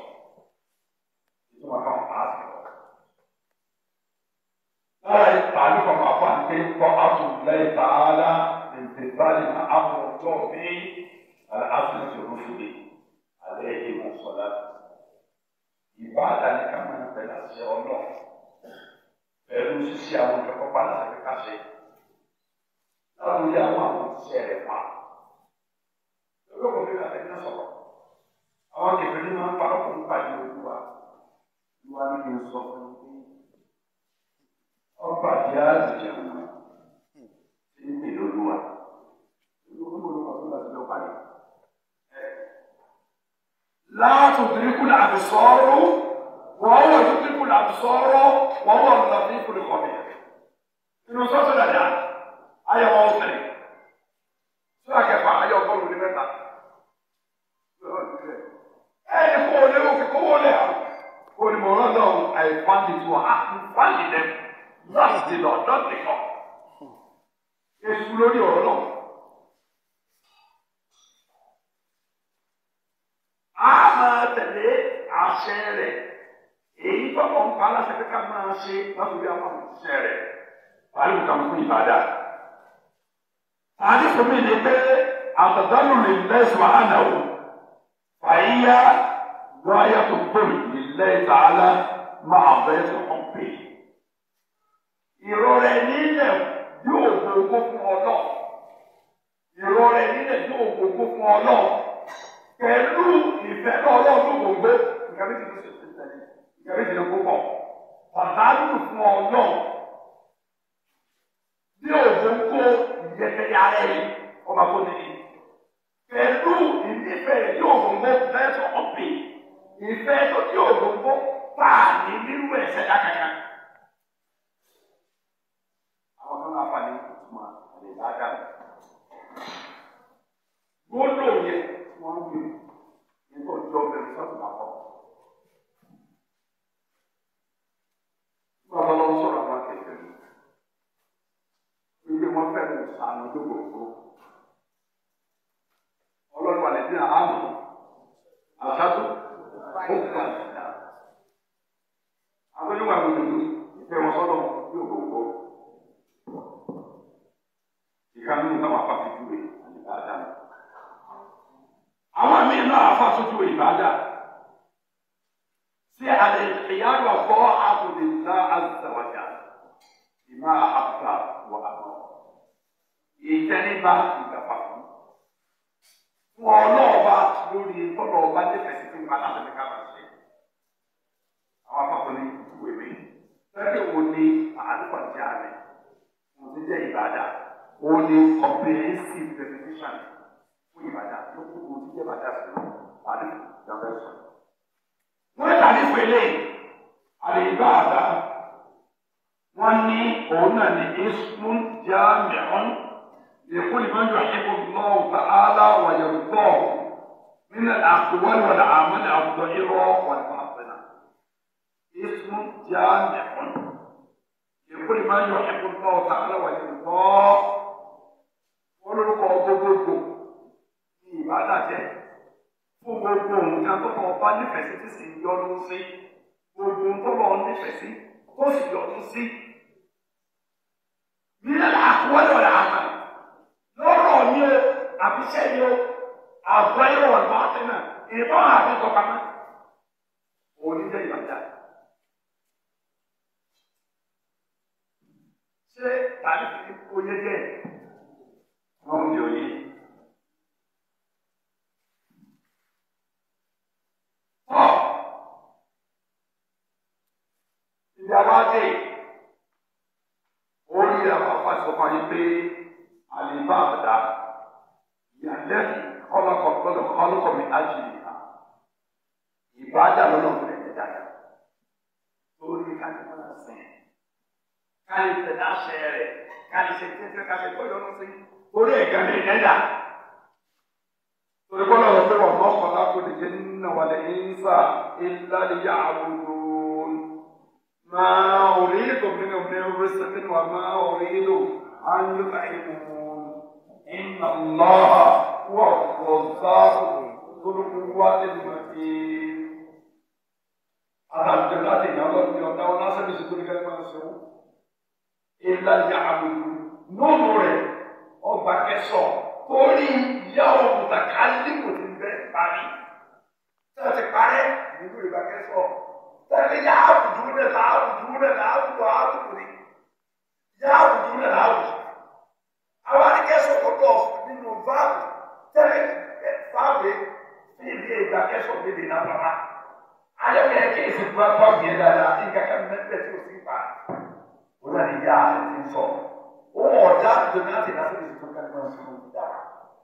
ìtumọ̀ kan pàásì lọ lára ìpàdé kan máa fà ní pé kọ́ àtúntò tààlà ìtìbálì náà àbọ̀tọ̀ bí aláàfin rúfin alẹ́ ìmọ̀ sọ̀lá. Ìbáàdà ni ká máa tẹ̀lé àṣẹ ọlọ́ pẹ̀lú ṣíṣe àwọn ìjọba pa láti fi káṣẹ. Láwọn ilé àwọn àwọn òṣìṣẹ́ rẹ̀ pa. Lọ́wọ́ bí wàá tẹ̀lé sọ̀rọ̀. Àwọn kẹfẹ́ ní máa ń parọ́ fún pàdé olúwa. Olúwa ní kí n sọ fún un pé ọba àti àlùjẹ wọn ti ń pè lóluwà. Olúwa ló wà fún láti lọ parí. لا تدرك الأبصار وهو يدرك الأبصار وهو اللطيف الخبير. إنه صوت الأذان آية وأوصلي. سورة كيف آية وأوصلي لمتى؟ ẹni kó o lé òkè kó o lé àwọn olùmọ̀ràn náà I found it one I found them not the Lord not the God. Èṣù lórí ọ̀rọ̀ náà. a máa tẹ̀lé àṣẹ rẹ̀ èyí tó kọ̀ ń pa aláṣẹ pé ká máa ṣe látòrí àwọn òṣìṣẹ́ rẹ̀ wàá lù kàn fún ìbàdà. àdìsọ mi ni pé àtàdánù lè lẹ́sùn àánàwó fàyíyá lọ́yà tó gbòòrò lè lẹ́sùn àálá máa bẹ́ẹ̀ tó kàn pé. ìrọ̀rẹ́ nílẹ̀ yóò gbogbo fún ọ náà ìrọ̀rẹ́ nílẹ̀ yóò gbogbo fún ọ náà pẹ̀lú ìfẹ́ náà ọlọ́run gbogbo nǹkan méjì ló ṣe ṣe tẹ̀lé nǹkan méjì ló kó pọ̀ pàdánù fún ọ náà bí òjò ń kó ìyẹ́tẹ̀lẹ́ ara ẹ̀ ọba tó níbi pẹ̀lú ìnífẹ̀ tí ògòǹgò fẹ́ sọ ọ̀pẹ̀ ìfẹ́ tó tí ògòǹgò pa ní nínú ẹ̀sẹ̀ dákàkà. àwọn kan náà fà ní ìtumọ̀ àlè dáadáa gbọ́dọ̀ yẹ wọ́n ń gbé nígbà ọjọ́ bẹ̀rẹ̀ sọ́tún àpọ̀. Bàbá lọ sọ̀rọ̀ àwọn akẹ́kẹ́ mi. Ilé wọn fẹ́ mú sànù tó gbogbo. Ọlọ́run wà lẹ́sìn àmọ́. Àṣàtò ó kà síta. Àwọn oníwà gbogbo ìfẹ́ wọn sọ́dọ̀ yóò gbogbo. Ìkànnì nǹkan wà pàṣẹ júwe àti dáadáa àwọn míì náà afásójú ìbàdà sí àlè ìyáàdù àbọ̀ àtòlélá àzàwàjà ìmá àbúrà wà àbọ̀ ìtẹríba ìgbàpá fún fún ọlọ́ọ̀ba lórí tọ́lọ̀ ọba nífẹ̀ẹ́ sí fún ìbàdà àti ká máa ṣe àwọn afáfọ́ ní ìwé mi fẹ́ẹ́ wo ni àádọ́kọ̀jẹ́ àmì mo ti jẹ́ ìbàdà ó ní comprehensive definition fún ìbàdàn tó kú kú tí jẹ́ bàdà sí lọ àdé ìjọba ẹ̀sọ́. wọ́n tàbí pèlè àlèbá àdá wọ́n ní òun náà ní ismun jami'un lèkún ìmọ̀ yóò ṣẹ́kù lọ́wọ́ ta'ala wà yẹ̀rùtọ́ nínú àkùwọ́n wà láàmú ní àbùdó irọ́ wà ní àpẹnà. ismun jami'un lèkún ìmọ̀ yóò ṣẹ́kù lọ́wọ́ ta'ala wà yẹ̀rùtọ́ wọ́n lórúkọ gbogbogbò ìbádàjẹ́ fún gbogbo nǹkan tó lọ bá nífẹ̀ẹ́ sí tí sì ń yọnu sí gbogbo tó lọ nífẹ̀ẹ́ sí tó sì yọnu sí. Nílẹ̀ àkúwẹ́lẹ̀ ọ̀rẹ́ àmà lọ́rọ̀ ni o àbíṣẹ́ ni o àbọ̀ ẹ̀rọ ọ̀gbọ́n àti náà ìbọn àbí tọpamọ́. Òní jẹ́ ìbàjá. Ṣé tàbí fi oyé jẹ́? Wọ́n ń di oyé. ìyàwádé orí àwọn afásọfà yìí pé àlèbá àbàdà ìyàlẹ́yìn kọ́lọ́kọ̀ gbọ́dọ̀ kọ́lọ́kọ̀ mi ájìlì ha ìbájà lọ́nà fún ẹ̀jẹ̀ dáadáa lórí kájí máa sìn kájí tẹ̀lé àṣẹ rẹ̀ kájí ṣe tẹ́tẹ́ kájí tó yọnu sí orí ẹ̀gá ní ẹ̀dá torí kọ́lọ́ rẹ̀ pé wọ́n mọ́ kọ́lá kó lè jẹ́ nínú wàlẹ̀ ìnsà ìlàlẹ́yà àwòrán. ما أريد منهم من رزق وما أريد أن يطعمون إن الله هو الرزاق ذو القوة المتين الحمد لله يا الله يا الله ناس بيسكون كلمة سو إلا يعبدون nínú rẹ̀ ọgbà kẹsọ̀ torí ìyá òmùtà kálíkù ti bẹ̀rẹ̀ parí tí wọ́n ti parẹ́ nínú ìgbà kẹsọ̀ tẹ́lẹ̀ yà á wùdú náà là á wùdú náà là á wùdú á wùdú ni yà á wùdú náà là á wùdú. àwọn adìkẹ́sọ̀ tó tọ̀ nínú váàbù tẹ́lẹ̀ fáwé sí ibi ìgbà kẹsọ̀ bèbè náà bàbá. ayọ̀kẹ́ kí èsì tó bá bá bìí dáadáa nǹkan kan mẹ́tẹ̀ tí o sì pa. wọ́n náà ní yà á ti sọ. wọ́n ọ̀dà ìjọba náà ti náà ti tó kẹ́kẹ́ náà sọ̀rọ̀ dára.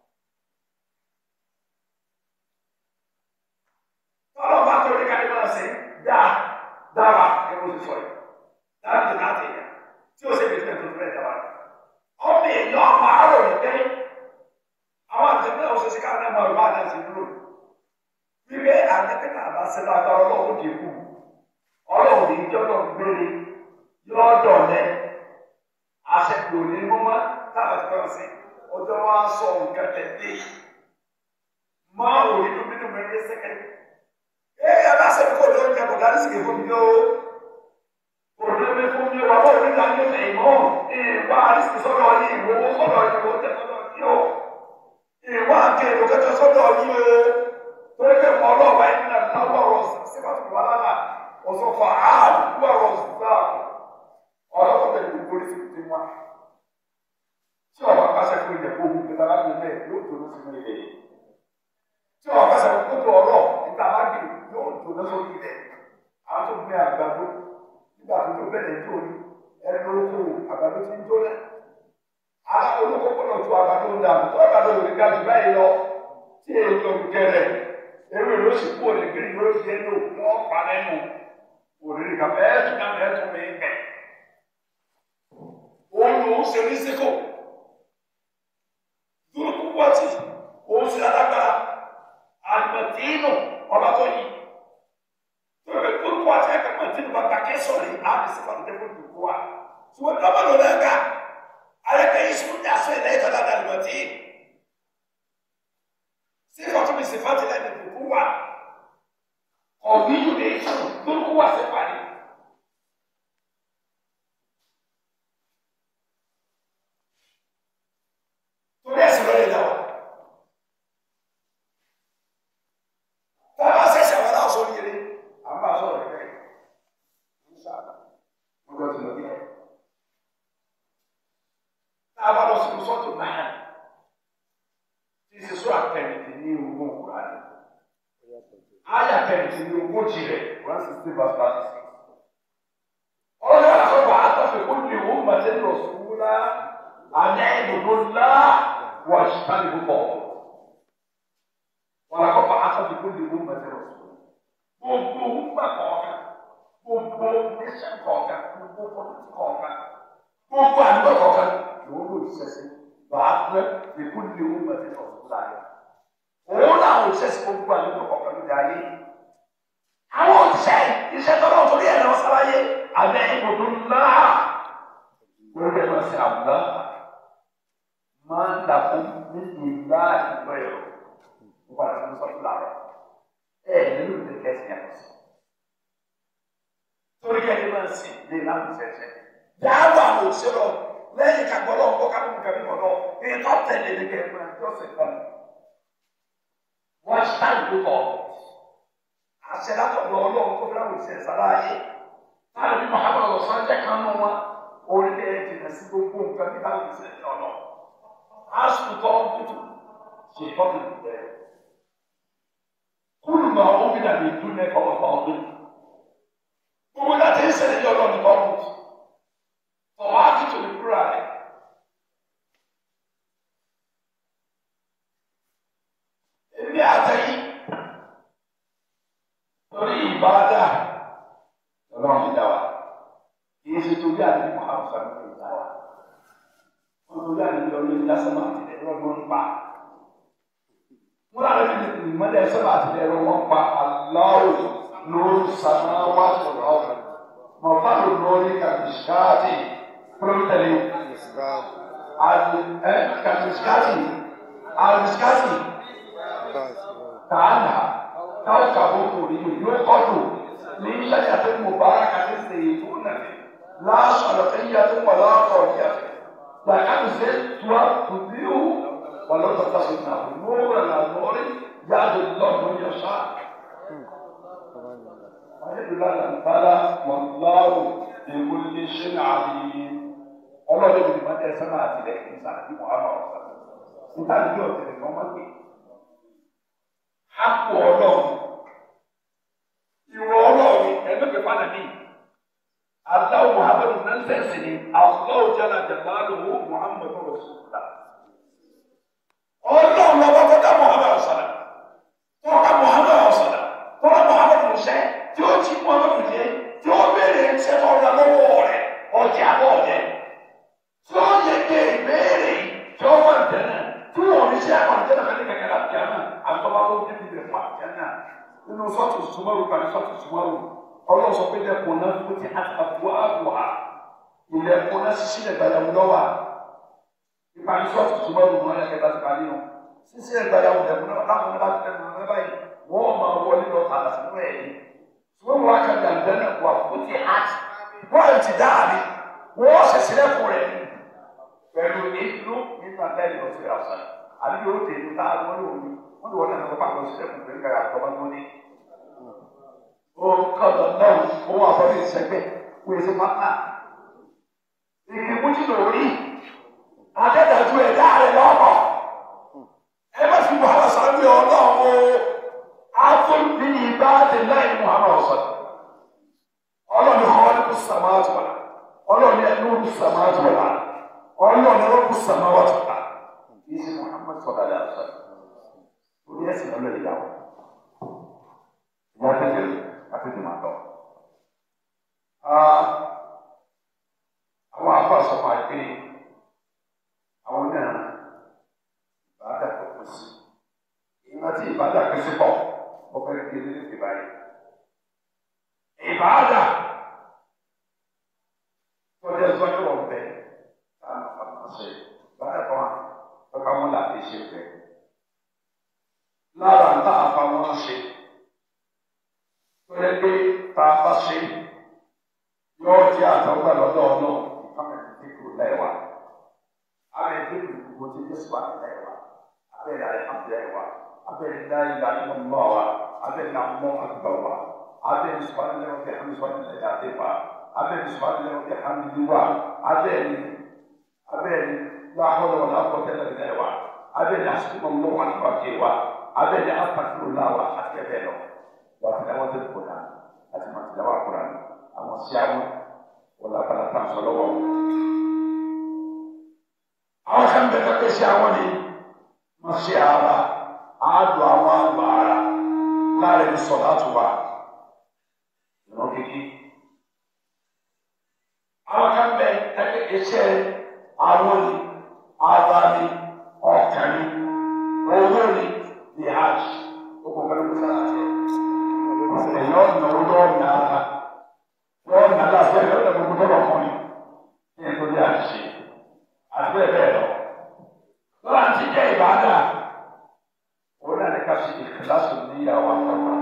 tọ́lọ́ bá tó ní káyọ̀ náà sẹ́yìn dáa dára ẹ mo ti sọ yìí dára ti náà ti yà tí o ṣe fi tẹ̀ tó tó bẹ́ẹ̀ dára ọmọ èèyàn ọmọ àárọ̀ yìí pé àwọn àtẹ̀mẹ́ ọ̀sẹ̀ sí káwọn ẹ̀mọ ìwà àdá sí dúró wípé àtẹ̀mẹ́ náà bá ṣe lágbára ọlọ́run dì kú ọlọ́run ní ìjọ náà gbére yọ dọ̀lẹ́ àṣẹkù ní mọ́mọ́ táwọn ti kọ́ sí ọjọ́ wa sọ nǹkan tẹ̀lé máa wò nínú nínú mẹ́rin sẹ́kẹ̀ndì ee ẹ bá ṣe kó ló ń jẹ kó darí sìkè fún mi o kò ló mi fún mi wà wọ́n nígbà ní ọ̀sẹ̀ ìmọ̀ ìwà àrísìkì sọ́dọ̀ yìí ìwòwò sọ́dọ̀ yìí ìwò tẹ sọ́dọ̀ yìí o ìwà àkèrò kẹtẹ sọ́dọ̀ yìí o torí pé mọ ọlọ́ọ̀bá yìí nà lọ́wọ́ ọ̀rọ̀ sípàtì wà lánà ọ̀sọ̀ fà áàlù wà ọ̀rọ̀ záàkù ọlọ́wọ́ bẹ̀rẹ̀ ní polisi ti wá tí ọba pàṣẹ fún ilẹ̀ kó gbogbo ẹ̀ka láti ilẹ̀ yóò tó ló sínú ilẹ̀ tí ọba pàṣẹ fún kótó ọ̀rọ̀ nígbà bá dì yóò tó lọ sórí ilẹ̀ àwọn tó gbé àgbàdo nígbà tó tó bẹ̀rẹ̀ tó ní ẹnu oko àgbàdo ti ń tó lẹ̀ ara olóko gbọ́dọ̀ tó àgbàdo ń dànù tó àgbàdo ò ní ga jù báyìí lọ tí èyí lọ gẹ̀rẹ̀ ewé ló sì kú òní gírí ló ti ẹnu wọn pa lẹ́nu òrìrì kà bẹ́ẹ̀ tún náà bẹ́ẹ̀ tún mí bẹ̀. òun lòún ṣe ní síkò dúró púpọ̀ tì òun ṣe alágbára àgbẹ̀tìínù ọba tó yí tóbi kúrúkú àti ẹgbẹ̀mọ̀ tí nípa kàkẹ́ sọ̀rọ̀ yìí àbí sí fàmì tẹ́kọ̀ dùkú wa ṣùgbọ́n tí wọ́n bá lò lẹ́gà ayẹkẹ́ yìí sùn ní aṣọ ilẹ̀ ìtọ́lá dàlùmọ̀ tí sí fàtún mi sì fàtí lẹ́nu dùkú wa ọ̀gbìn yìí lè sùn dùkú wa sí fàní. torí ẹ̀sìn lọ́yẹ̀ náà. Bàbá ṣẹ̀ṣẹ̀ wọn náà sórí eré. À ń bá a sọ̀rọ̀ ẹ̀kẹ́ yìí. Ń sábà. Wọ́n gbọ́ ti lọ bí ẹ̀. Tá a bá lọ sínú sọ́ọ̀tù náà. Tí ìṣe sọ́ọ̀ àtẹ̀mìtì ní ogún òkúra rẹ̀. Ayà tẹ̀mìtì ní ogójì rẹ̀. One sixty verse thirty six. Ọlọ́dún àtọ́gbà àtọ́fẹ̀ kó lè wọ́n màtẹ́ lọ sùúrà. Àná ìbùdó ńlá wà ṣùgbọ́n ìbùkọ̀. Wàlàkọ́ bá àtọ́fẹ̀ kó lè wọ́n màtẹ́ lọ sùúrà gbogbo ńgbà kọ̀ọ̀kan gbogbo nation kọ̀ọ̀kan gbogbo politi kọ̀ọ̀kan gbogbo àdúgbò kọ̀ọ̀kan lòun ló ṣiṣẹ́ bàá pẹ́ lèkú lè wọ́n mọ̀ tẹ́lẹ̀ ọ̀sùn láàyè. òun làwọn òṣìṣẹ́ sí gbogbo àdúgbò kọ̀ọ̀kan lóde ayé. àwọn òṣìṣẹ́ iṣẹ́ tọ́lá òtòrí ẹ̀rọ sáláyé abẹ́ ibùdó ńlá lórí ẹ̀rọ sí àbúlá máa ń dàkú níbi ńlá ìgbẹ́ ẹ̀rọ nípa àti mọ́sọ́tò làárọ̀ ẹ nínú ìdílé kẹsì yàtọ̀ sí. torí kẹ́ni máa ń sìn ní ìlànà ìṣẹ̀ṣẹ̀. Yàrá àwọn òṣèlú lẹ́yìn kagbọ́dọ̀ ọ̀gbọ́n ká mímú kẹ́mi kọ̀dọ̀ èyí tó tẹ̀lé ní kẹ́mi máa tó sì kàn. Wọ́n ṣáà ló kọ̀. Àṣẹ látọ̀dọ̀ ọlọ́run tó fẹ́ràn òṣìṣẹ́ sára ayé. Táàbí bí Mùhàmmad ọ̀sán jẹ́ kan nù wọn. Orílẹ̀ jìnnà sí gbogbo nǹkan bí káwọn ìṣẹ̀lẹ̀ ọ̀nà. Àṣùtọ̀ ọ̀gbùtù ṣètọ́ ìbẹ̀rẹ̀. كل ما عمل من الدنيا فهو باطل ولا تنسى ان الله باطل فواكب القران èmi àtẹ̀yìn lórí ìbáradà ọlọ́run ti dá wa kì í ṣe torí àdébí muhammed sàmì tó dá wa wọn torí àdébí ọlọ́run lásán máa ti dẹ̀ lọ́gbọ́n pa wọn àrẹ fi ìmọ̀lẹ̀ sọ́nà àti ẹ̀rọ wọn pa aláwọ̀ lórí sàmáwá sọ̀rọ̀ ọ̀rọ̀ mọ̀fálù lórí kàmíṣkáàtì pírọ́tẹ̀lì kàmíṣkáàtì àmíṣkáàtì tààlà káwọ́kàbọ̀ kòrí yóò kọ́dù ní ṣẹ́yà tó mú bára kàtí sí ìtú nàfi láṣọ àlọ́kẹ́yà tó wà láàpọ̀ ìyàfẹ́ Làkàtú ṣe tuwa tùdíhù wàlọ́tọ̀tà ìnà nùrọ̀ nà nùrí yáàdù lọ́nù yẹ̀ṣà. Ayélujára làǹtàrà wàlláhu ìwúlé ṣe ń àbíyí. Ọlọ́run ìlú máa ń tẹ̀sán náà tilẹ̀ ní sáà tí Muhammad ọ̀sán. Níta ní yóò tẹ̀lé kí wọ́n má gbé. Hápò ọlọ́run. Ìwọ ọlọ́run ẹ̀mẹ́fẹ̀ẹ́ fánà ní. Allah Muhammadu nan sẹ́sì ni Allah jala jalaluhu Muhammadu Rasulullah. Ọlọ́run lọ́wọ́ kọ́dá Muhammadu sọ̀rọ̀. Tọ́ka Muhammadu sọ̀rọ̀. Tọ́ka Muhammadu sẹ́ tí ó ti Muhammadu jẹ́ tí ó béèrè ṣẹ́ tó ọ̀dà lọ́wọ́ rẹ̀ ọjà bọ̀ jẹ́. Tí ó yẹ kí ìbéèrè tí ó wà jẹ́nà tí wọ́n ní ṣe àwọn àjẹ́nà kan ní kẹ̀kẹ́ láti jẹ́ náà àtọ́wá tó dé ti bẹ̀rẹ̀ fún àjẹ́nà. Nínú sọ́ọ̀tù Sumaru kan sọ́ọ̀tù Sumaru ọlọ́run sọ pé ilẹ̀kùn náà kó ti àtàkùn àbùhà ilẹ̀kùn náà ṣíṣí ẹ̀gbàyàwó lọ́wọ́ nípa ní sọ́ọ̀tù tó bá wùmọ́ ẹ̀kẹ́ bá ti parí nù ṣíṣí ẹ̀gbàyàwó lẹ̀kùn náà láwọn ọmọ láti lẹ́nu ọ̀rẹ́ báyìí wọ́n máa wọlé lọ tààlà sínú ẹ̀ yìí ṣùgbọ́n wọn kà ní àgbẹ̀nà wà kó ti hàt wọ́n ti dáàbí wọ́n ṣẹ̀ṣẹ̀ lẹ́kùn rẹ̀ ní pẹ̀lú ìlú nígbà lẹ́yìn lọ sí àṣà àbí yóò dé ní tá a wọ́n lò ní wọ́n lò wọ́n náà lọ́pàá lọ sí ẹ̀kùn pẹ̀lú kàyà àtọ́wọ́ tó ní ó kọ̀dọ̀ náà ó wà fọ́ ìṣẹ́gbẹ́ wọ́n èso pátá. Ìkì mú jìnnà orí adẹ́dàjú ẹ̀dá rẹ̀ lọ́pọ̀. Ẹ bá fi Muhammad sáré ọlọ́run o. Afún ní ìbá ti láì Muhammad ọ̀sán. Ọlọ́run ní kọ́ ní sàmáàtì wà. Ọlọ́run ní ẹnu ní sàmáàtì wà. Ọlọ́run ní ọkùn sàmáàtì wà. Kì í ṣe Muhammad sọ̀rọ̀ àlẹ́ àṣà. Orí ẹ̀sìn lọ́lọ́ ìyàwó. Ìyá kékeré àti tòmátò. Àwọn afọ àsọpọ̀ àgbé àwọn náà ìbáàdà tó kù sí. Ìgbà tí ìbáàdà kù sí pọ̀, ó fẹ́ kí ilé ti báyìí. Ìbáàdà tó jẹ́ sọ́jú ọ̀bẹ táwọn àpapọ̀ ṣe. Ìbáàdà kan wà lọ́ka wọn láti ṣe fẹ́. Lára ń tá àpamọ́ ṣe yẹ pé tá a bá ṣe yóò jẹ́ àtọ́gbà lọ́dọ̀ ọ̀nà ìfọ̀mọ̀ ìdíkù lẹ́wà abẹ́ ìdíkù gbogbo tí yéṣu wà lẹ́wà abẹ́ ìdá ìhàmù lẹ́wà abẹ́ ìdá ìdá ìmọ̀ mọ́ wa abẹ́ ìdá mọ́ àgbà wa abẹ́ ìsùpàdé lẹ́wọ̀ kẹ́ hàmì sùpàdé lẹ́yà dé wa abẹ́ ìsùpàdé lẹ́wọ̀ kẹ́ hàmì lé wa abẹ́ ìdí abẹ́ ìdí láhùn wọn lápò tẹ́lẹ̀ lẹ́wà abẹ́ ìdí àsìkò mọ́ wọn àgbà ké wa abẹ́ ìdí àpàtúrò láwà àti ẹ̀bẹ̀ lọ wàtìláwọ́ tẹ̀ kóra àti màtìláwọ́ kóra àwọn síáwó wọlé abala tá a sọ lọ́wọ́. àwọn kan bẹ kẹkẹ síáwó ni wọn ṣe ara àádùn àwọn àgbà ara láàrin ní sọ láti wà ìran kékeré. àwọn kan bẹ kẹkẹ iṣẹ́ àwọn ni ara ni ọkàn ni owó ni ní hajj ó kọ fẹlẹ kó sára tiẹ̀ èèyàn ọ̀nà ọjọ́ ọ̀nà wọ́n ọ̀nà láti ẹ̀rọ ọ̀nà gbogbo tó lọ́kọ́ ni ní nítorí àṣìṣe àti bẹ́ẹ̀ bẹ́ẹ̀ lọ. lọ́la ti jẹ́ ìbádà òun náà ní ká ṣe ìkìláṣù ní ìyàwó àkọ́kọ́.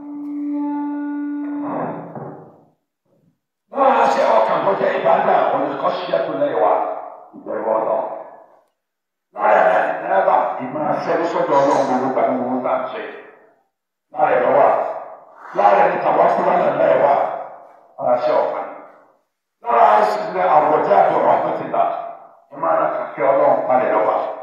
lọ́la ṣe ọkàn tó jẹ́ ìbádà òun ní kọ́ ṣíyá tó lẹ́yìn wa ìbẹ̀rù ọ̀nà. láyà náà ní náírà ìmọ̀ àṣẹ sọ́dọ̀ ọlọ́run gbogbo gbàgbé gbogbo tá à ń ṣe. láyà lọ́wọ́ lára ẹni tàwa fúnra náà náà wà aláṣẹ ọ̀pá lára ẹsìn ní àwọ̀jẹ́ àti ọ̀rọ̀ àpẹtìlá ìmáà náà kàkẹ́ ọlọ́run palẹ̀ lọ́wọ́.